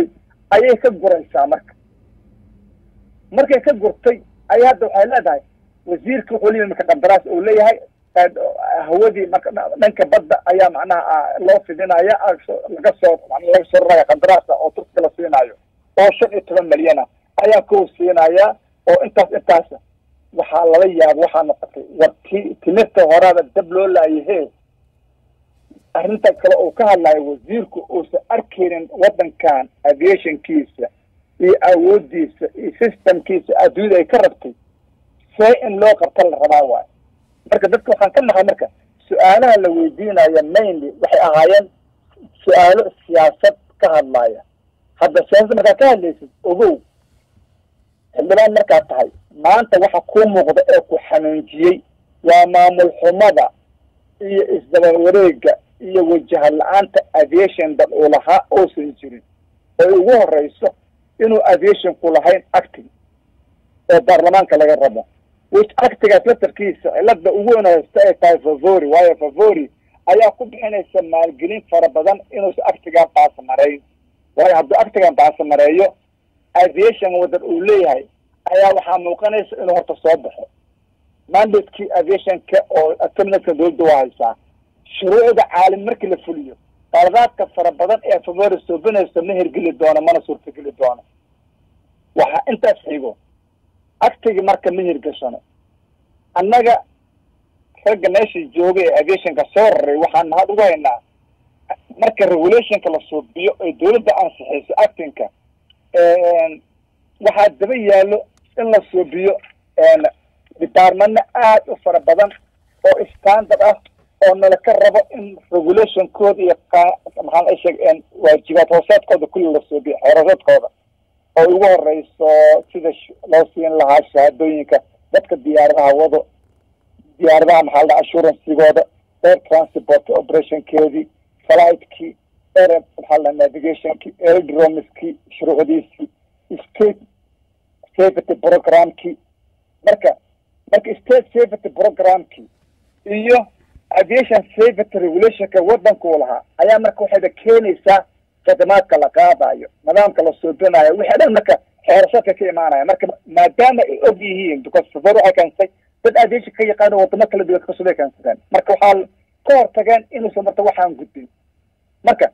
ayay ka guraysaa marka markay ka gurtay ayay hadda waxay leedahay wasiirka wuxuu leeyahay marka qandaraas uu leeyahay hawadii marka dhanka badda ayaa macnaha loo fidinaya laga soo laga soo raraya qandaraasa oo turkiga la siinaayo oo shan iyo toban milyana ayaa kow siinaya oo intaas intaas waxaa lala yaaba waxaa noqotay war ti timirta horaada dab loo laayahe arrinta kale uu ka hadlayo wasiirku uusan arkaynin waddankan aviationkiisa iyo awoodiisa iyo systemkiisa adduunyada ay ka rabtay see in loo qabta la rabaa waayo marka dadka waxaan ka nahay marka su-aalaha la weydiinaya mainly waxay ahaayeen su-aalo siyaasad ka hadlaya hadda siyaasad markaa ka hadlaysid ogow xildhibaan markaa tahay maanta waxa kuu muuqda ee ku xanuunjiyey waa maamul xumada iyo isdaba wareega iyo wajaha la-aanta aviation dad uu lahaa uusan jirin oy ugu horeyso inuu aviationku lahayn acting oo baarlamaanka laga rabo which actigaas laftarkiisa cilada ugu weyn haysta ay tahay favori waayo favori ayaa ku bixinaysa maalgelin fara badan inuusan actigan baasmareyn waayo hadduu actigan baasmareeyo aviation wadan uu leeyahay ayaa waxaa muuqanaysa inuu horta soo baxo mandatekii aviationka oo terminalka dowladda waa haysaa shuruucda caalim markii la fuliyo qaladaadka fara badan ee favori soobinayso ma hirgeli doono mana suurtageli doono waxaa intaas xigo actigi marka ma hirgashano annaga ragga meesha jooga ee aviationka soo raray waxaan mahad ugu haynaa marka regulationka la suubiyo ay dowladda ansixiyso actingka waxaa daba yaallo in la suubiyo departmana aad u fara badan oo standard ah oo nala ka rabo in regulationkooda iyo maxaa sheeg waajibaad hoosaadkooda kulli la suubiyo xeerasaadkooda oo ugu horeyso sida loo siin lahaa shahaadooyinka dadka diyaaradaha wado diyaaradaha maxaa la assuransigooda air transport operationkeedii flightkii air maxaa la navigationkii aerodromiskii shuruucdiisii state safety programkii marka marka state safety programkii iyo aviation safety regulationka waddankuu lahaa ayaa marka waxayba keenaysaa khidmaadka la qaadayo nidaamka la suubinayo wixii dhan marka xeerashadka ka imaanaya marka maadaama ay og yihiin because safar waxay keensay dad aviation ka yaqaano wadamo kala duwan kasubay keensadeen marka waxaa ka hortageen inuusan marta waxaan gudbin marka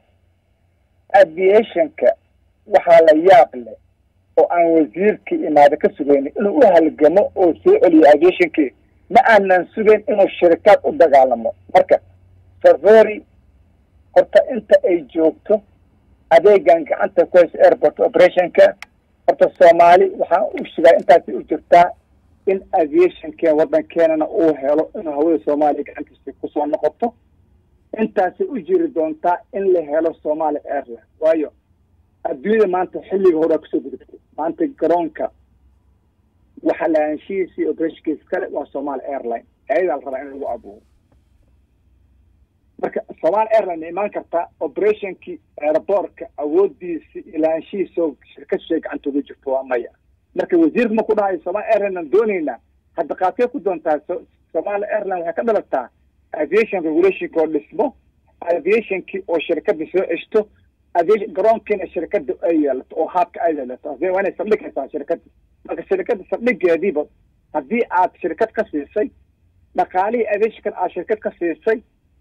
aviationka waxaa la yaab leh oo aan wasiirkii imaado ka sugaynin inuu u halgamo oo soo celiyo aviationkii ma aanan sugayn inuu shirikaad u dagaalamo marka safari horta inta ay joogto adeegan gacanta ku hayso airport operationka horta soomaali waxaan u shegaa intaasay u jirtaa in aviationkeen waddankeenana uu helo inuu hawada soomaaliya gacantiisa kusoo noqoto intaasay u jiri doontaa in la helo somaali airline waayo adduunyada maanta xilliga horaa kusoo gudubtay maanta garoonka waxa lahaanshihiisa iyo operationkiisa kale waa somaali airline ayadaa la rabaa in lagu abuuro marka somaali airline ma imaan kartaa operationkii aeroboortka awoodiisi iyo lahaanshihiisoo shirkad shay gacanta uga jirto waa maya marka wasiirka ma ku dhahayo somaali airline aan doonaynaa hadda qaadkee ku doontaa somaali airline waxay ka dhalataa aviation regulationka oo dhismo aviationkii oo shirkada soo ceshto aviation garoonkiina shirkada ay yeelato oo haabka ay yeelato waa inay saldhig haysaa shirkada marka shirkada saldhigeediiba haddii aad shirkad ka siisay dhaqaalihii aviationkan aad shirkad ka siisay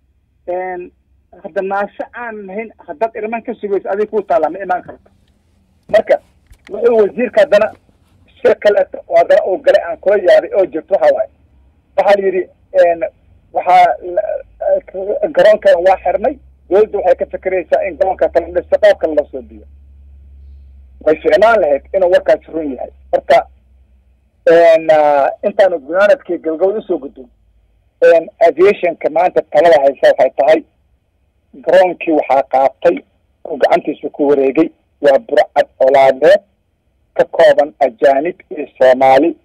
hadda naase aan lahayn haddaad irman ka sugayso adig kuu taallaa ma imaan karto marka wuxuu wasiirka haddana si kaleeto oo haddana uu galay aan kula yaabay oo jirto waxa waaye waxaa la yidhi waxaa garoonkan waa xirnay dowladda waxay ka fikeraysaa in garoonka kala dhisto qaab kale loo soo biyo way ficnaan lahayd inuu warkaasi run yahay marka intaanu gunaanadkii galgabad usoo gudbin aviationka maanta talada haysa waxay tahay garoonkii waxaa qaatay oo gacantiisa ku wareegay waa burcad colaadeed ka kooban ajaanib iyo soomaali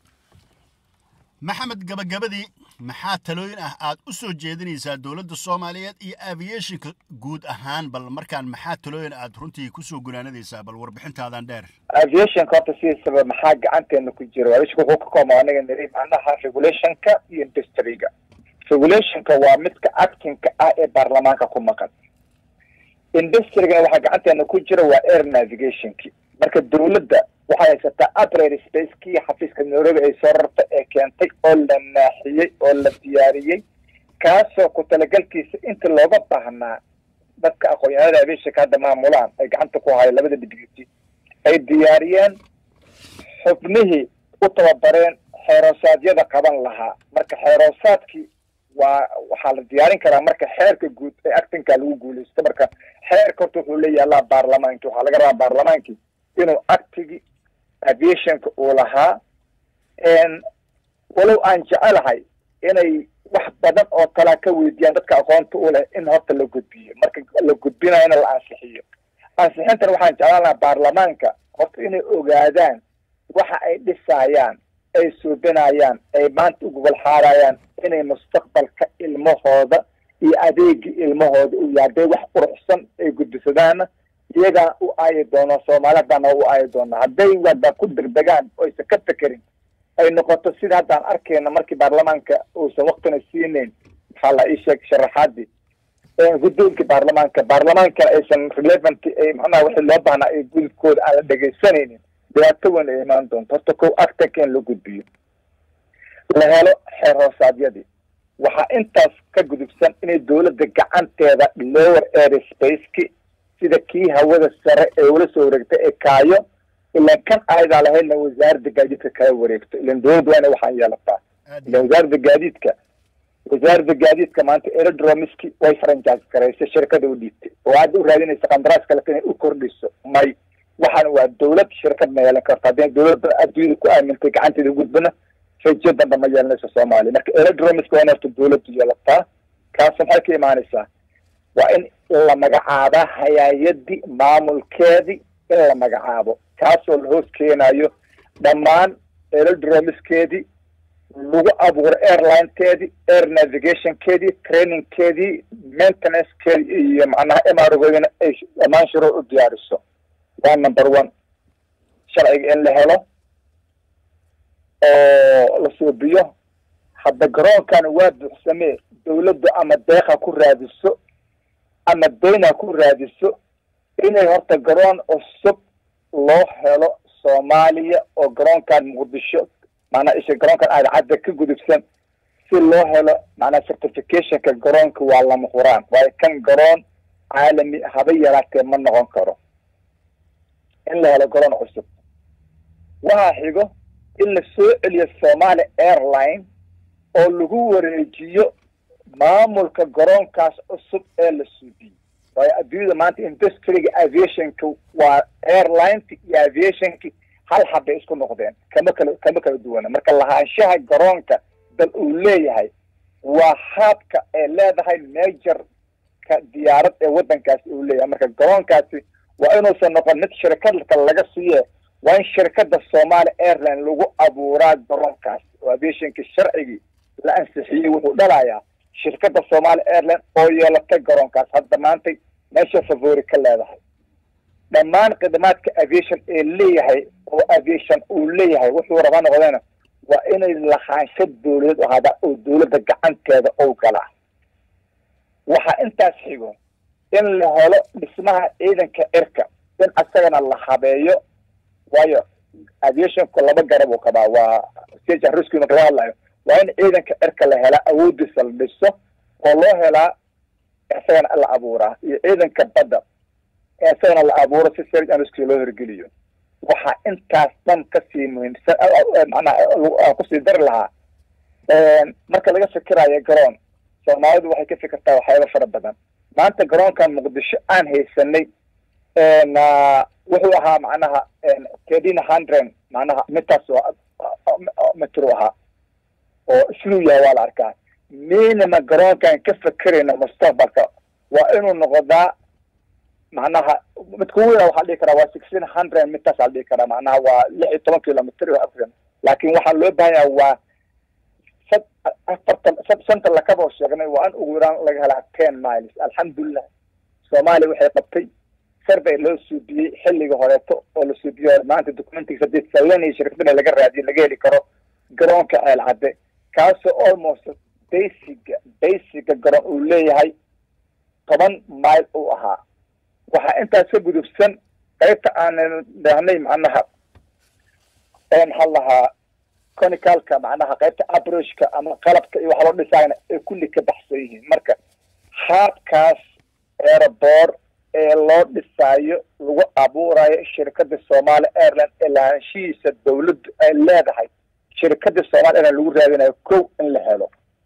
maxamed gabagabadii maxaa talooyin ah aad u soo jeedinaysaa dowladda soomaaliyeed iyo aviationka guud ahaan bal markaan maxaa talooyin aad runtii kusoo gunaanadaysaa bal warbixintaadan dheer aviationka horta sidiisaba maxaa gacanteena ku jira aviationka wuxuu ka kooban anaga niri macnaha regulationka iyo industryga regulationka waa midka actingka ah ee baarlamaanka ku maqan industrigana waxaa gacanteena ku jira waa air navigationki marka dawladda waxay haysataa upgrade spacekii xafiiska nairobi ay soo rartay ee keentay oo la naaxiyey oo la diyaariyey kaasoo ku talagalkiisa inta looga baahnaa dadka aqoon-yahanada aviationka hadda maamulaan ay gacanta ku hayo labada deputy ay diyaariyeen xubnihii u tababareen xeeroosaadiyada qaban lahaa marka xeeroosaadkii waa waxaa la diyaarin karaa marka xeerka guud ee actinka lagu guuleysto marka xeerka horta wuxuu leeyaallaa baarlamaanki waxaa laga rabaa baarlamaankii inuu actigi aviationka uu lahaa walow aan jecelahay inay wax badan oo kalaa ka weydiiyaan dadka aqoonta u leh in horta la gudbiyo marka la gudbinayona la ansixiyo ansixintana waxaan jeclaan lahaa baarlamaanka horta inay ogaadaan waxa ay dhisaayaan ay suubinayaan ay maanta u gogol xaarayaan inay mustaqbalka ilmahooda iyo adeegii ilmahooda u yahay hadday wax quruxsan ay gudbisadaanna iyagaa u aayi doono soomaalidana u aayi doona hadday wada ku degdegaan oysan ka fekerin ay noqoto sida haddaan arkayna markii baarlamaanka uusan waktina siinayn maxaa la ii sheeg sharaxaadii guddoonkii baarlamaanka baarlamaankana aysan relevant macnaha wixii loo baahnaa ay gudubkooda aan la dhegaysanaynin dhibaato weyn ay imaan doonto horta kow actanka in la gudbiyo la helo xeer hoosaadyadii waxaa intaas ka gudubsan inay dawladda gacanteeda lower airspace-ki sida kii hawada sare ee ula soo wareegtay ee kaayo ilan kan ayadaa lahaydna wasaaradda gaadiidka kala wareegto ilan dawladda waa ina waxaan yeelataa ilan wasaaradda gaadiidka wasaaradda gaadiidka maanta aerodromiski way franchise garaysay shirkada u dhiibtay oo hadda u raadinaysa qandaraas kale inay u kordhiso may waxaan waa dawlad shirkad ma yeelan karto haddii dawladda adduunyada ku aamintay gacanteeda gudbana rajo damba ma yeelanayso soomaaliya marka aerodromiska waa in horta dawladdu yeelataa kaas maxay ka imaanaysaa waa in la magacaabaa hayaayadii maamulkeedii in la magacaabo kaasoo la hoos keenayo dhammaan aerodromiskeedii lagu abuuro airlinekeedii air navigationkeedii trainingkeedii maintenancekeedii iyo macnaha emargoodina ay dhammaan shuruu u diyaariso waa number one sharciga in la helo oo la suubiyo hadda garoonkan waa buuxsamee dawladdu ama deeqa ku raadiso ama dayna ku raadiso inay horta garoon cusub loo helo soomaaliya oo garoonkan muqdisho maanaa isha garoonkan aadcadda ka gudubsan si loo helo macnaa certificationka garoonka waa lama huraan waayo kan garoon caalami haba yaraatee ma noqon karo in la helo garoon cusub waxaa xigo in la soo celiyo somaali airline oo lagu wareejiyo maamulka garoonkaas cusub ee la suudiyey waayo adduunyada maanta industriga aviationka waa airlineki iyo aviationki hal habbay isku noqdeen kama kala kama kala duwana marka lahaanshaha garoonka dal uu leeyahay waa haabka ay leedahay majorka diyaarad ee waddankaasi uu leeyahay marka garoonkaasi waa inuusan noqon mid shirkad kale laga siiye waa in shirkadda somaali airline lagu abuuraa garoonkaas oo aviationka sharcigii la ansixiyey wuxuu dhalayaa shirkadda somaali airline oo yeelatay garoonkaas hadda maantay meesha favori ka leedahay dhammaan khidmaadka aviation ee leeyahay oo aviation uu leeyahay wuxuu raba noqdeen waa inay lahaansho dawladeed ahaada oo dawladda gacanteeda ou galaa waxaa intaas xigo in la helo dhismaha ciidanka cirka in asagana la habeeyo waayo aviationku laba garab uu kabaa waa stage rescue marka laga hadlayo waa in ciidanka cirka la helaa awoodiisa la dhiso oo loo helaa isagana la abuuraa iyo ciidanka badda isagana la abuuro si search and rescue loo hirgeliyo waxaa intaas dhan kasii muhiimsan macnaha aan kusii dari lahaa marka laga fikirayo garoon soomaalidu waxay ka fikirtaa waxyaaba fara badan maanta garoonkan muqdisho aan haysanay wuxuu ahaa macnaha thirteen hundred macnaha midtaas mitru ahaa oo siduu yahay waa la arkaa minima garoonkan ka fekerayna mustaqbalka waa inuu noqdaa macnaha midka weyna waxaa dhihi karaa waa sixteen hundred midtaas aa dhihi karaa macnaha waa lix iyo toban kilomitr laakin waxaa loo baahan yaha waa sad afartan santa lakaba oo sheegnay waa in ugu yaraan laga helaa ten miles alxamdulilah soomaaliya waxay qabtay survey loo suubiyey xilliga horeeto oo la suubiyo maanta documentigiisa hadii salanaya shirkadana laga raadiyo laga heli karo garoonka ceel cadde kaasoo almost basiga basiga garoon uu leeyahay toban mile uu ahaa waxaa intaas ka gudubsan qaybta aanan dhahnay macnaha maxaa lahaa conicalka macnaha qaybta abroshka ama qalabka iyo waxa loo dhisayna ay kulli ka baxsan yihiin marka haabkaas airboor ee loo dhisaayo lagu abuurayo shirkada somaali airline ee lahaanshihiisa dawladdu ay leedahay shirkada somaali airline lagu raadinayo kow in la helo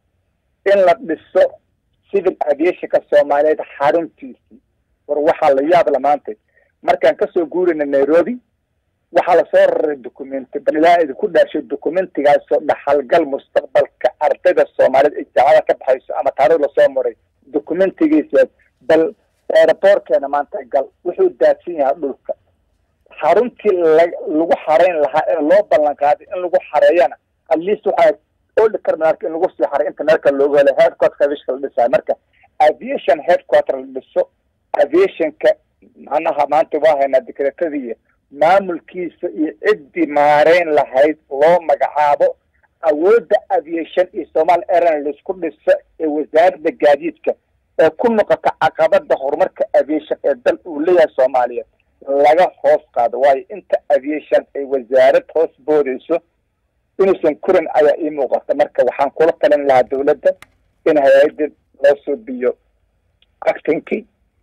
in la dhiso civil aviationka soomaaliyeed xaruntiisii war waxaa la yaab la maanta markaan kasoo guurayna nairobi waxaa lasoo raray documenti bal ilaa idinku dhaashay documentigaasoo dhaxalgal mustaqbalka ardayda soomaaliyeed ee jaacada ka baxayso ama taariikh lasoo maray documentigiisa bal aeroboorkeena maanta gal wuxuu daadsan yahay dhulka xaruntii la lagu xarayn lahaa ee loo ballan qaaday in lagu xareeyana at least waxaa oldi terminalka in lagu sii xaray inta meelka loogu helo headquarter avishka la dhisayo marka aviation headquarter la dhiso aviationka macnaha maanta waa haynaa dekretadiiyo maamulkiisa iyo ciddii maareyn lahayd loo magacaabo awoodda aviation iyo somaali airline laisku dhiso ee wasaaradda gaadiidka ee ku noqota caqabada horumarka aviation ee dal uu leeyahay soomaaliya laga hoos qaado waayo inta aviation ay wasaarad hoos boodayso inuusan korin ayaa ii muuqata marka waxaan kula talin lahaa dawladda in hay-adda loo suubiyo actinkii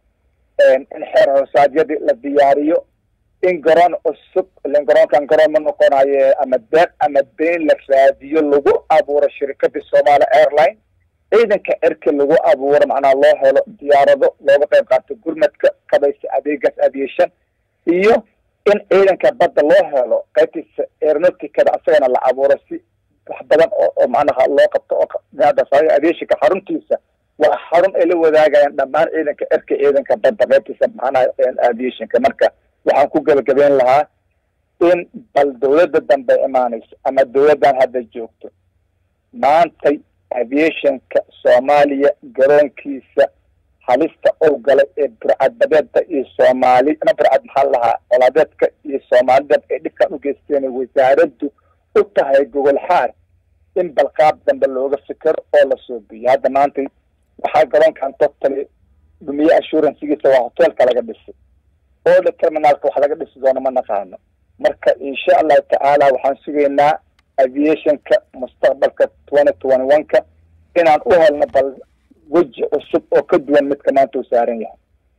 in xeer hoosaadyadii la diyaariyo in garoon cusub ilan garoonkan garoon ma noqonayo ama deeq ama been la raadiyo lagu abuuro shirkadii somaali airline ciidanka cirki lagu abuuro macnaha loo helo diyaarado looga qayb qaato gurmadka kabaysa adeegaas aviation iyo in ciidanka badda loo helo qaybtiisa aeronauticada asagana la abuuro si wax badan oo macnaha loo qabto oo aviationka xaruntiisa waa xarun ay la wadaagayaan dhammaan ciidanka cirka ciidanka badda qaybtiisa macnaha aviationka marka waxaan ku gebagabeyn lahaa in bal dawladda dambe imaanayso ama dawladdan hadda joogto maantay aviationka soomaaliya garoonkiisa halista ou galay ee burcadbadeedda iyo soomaali ma burcad maxaa lahaa colaadeedka iyo soomaalidad ay dhibkan u geysteen wasaaraddu u tahay gogol xaar in balqaab dambe looga fikero oo la soobiyo hadda maanta waxaa garoonkan totally dhumiye assurancegiisa waa hoteelka laga dhisay ooda terminaalka wax laga dhisi doono ma naqaano marka insha allahu tacaala waxaan sugaynaa aviationka mustaqbalka twenty twenty one ka inaan u helno bal weji cusub oo ka duwan midka maanta uu saaran yahay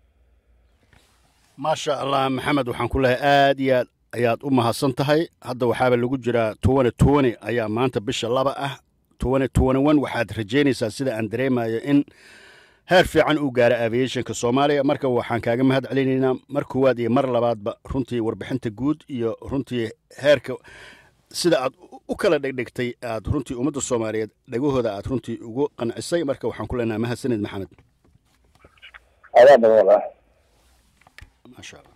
maasha allah maxamed waxaan ku lehay aad iyo aad ayaad u mahadsan tahay hadda waxaaba lagu jiraa twenty twenty ayaa maanta bisha laba ah twenty twenty one waxaad rajaynaysaa sida aan dareemayo in heer fiican uu gaara aviationka soomaaliya marka waxaan kaaga mahad celinaynaa mar koowaad iyo mar labaadba runtii warbixinta guud iyo runtii heerka sida aad u kala dhegdhegtay aad runtii ummadda soomaaliyeed dhegahooda aad runtii ugu qancisay marka waxaan ku leenahay mahadsanid maxamed adaa badan maasha allah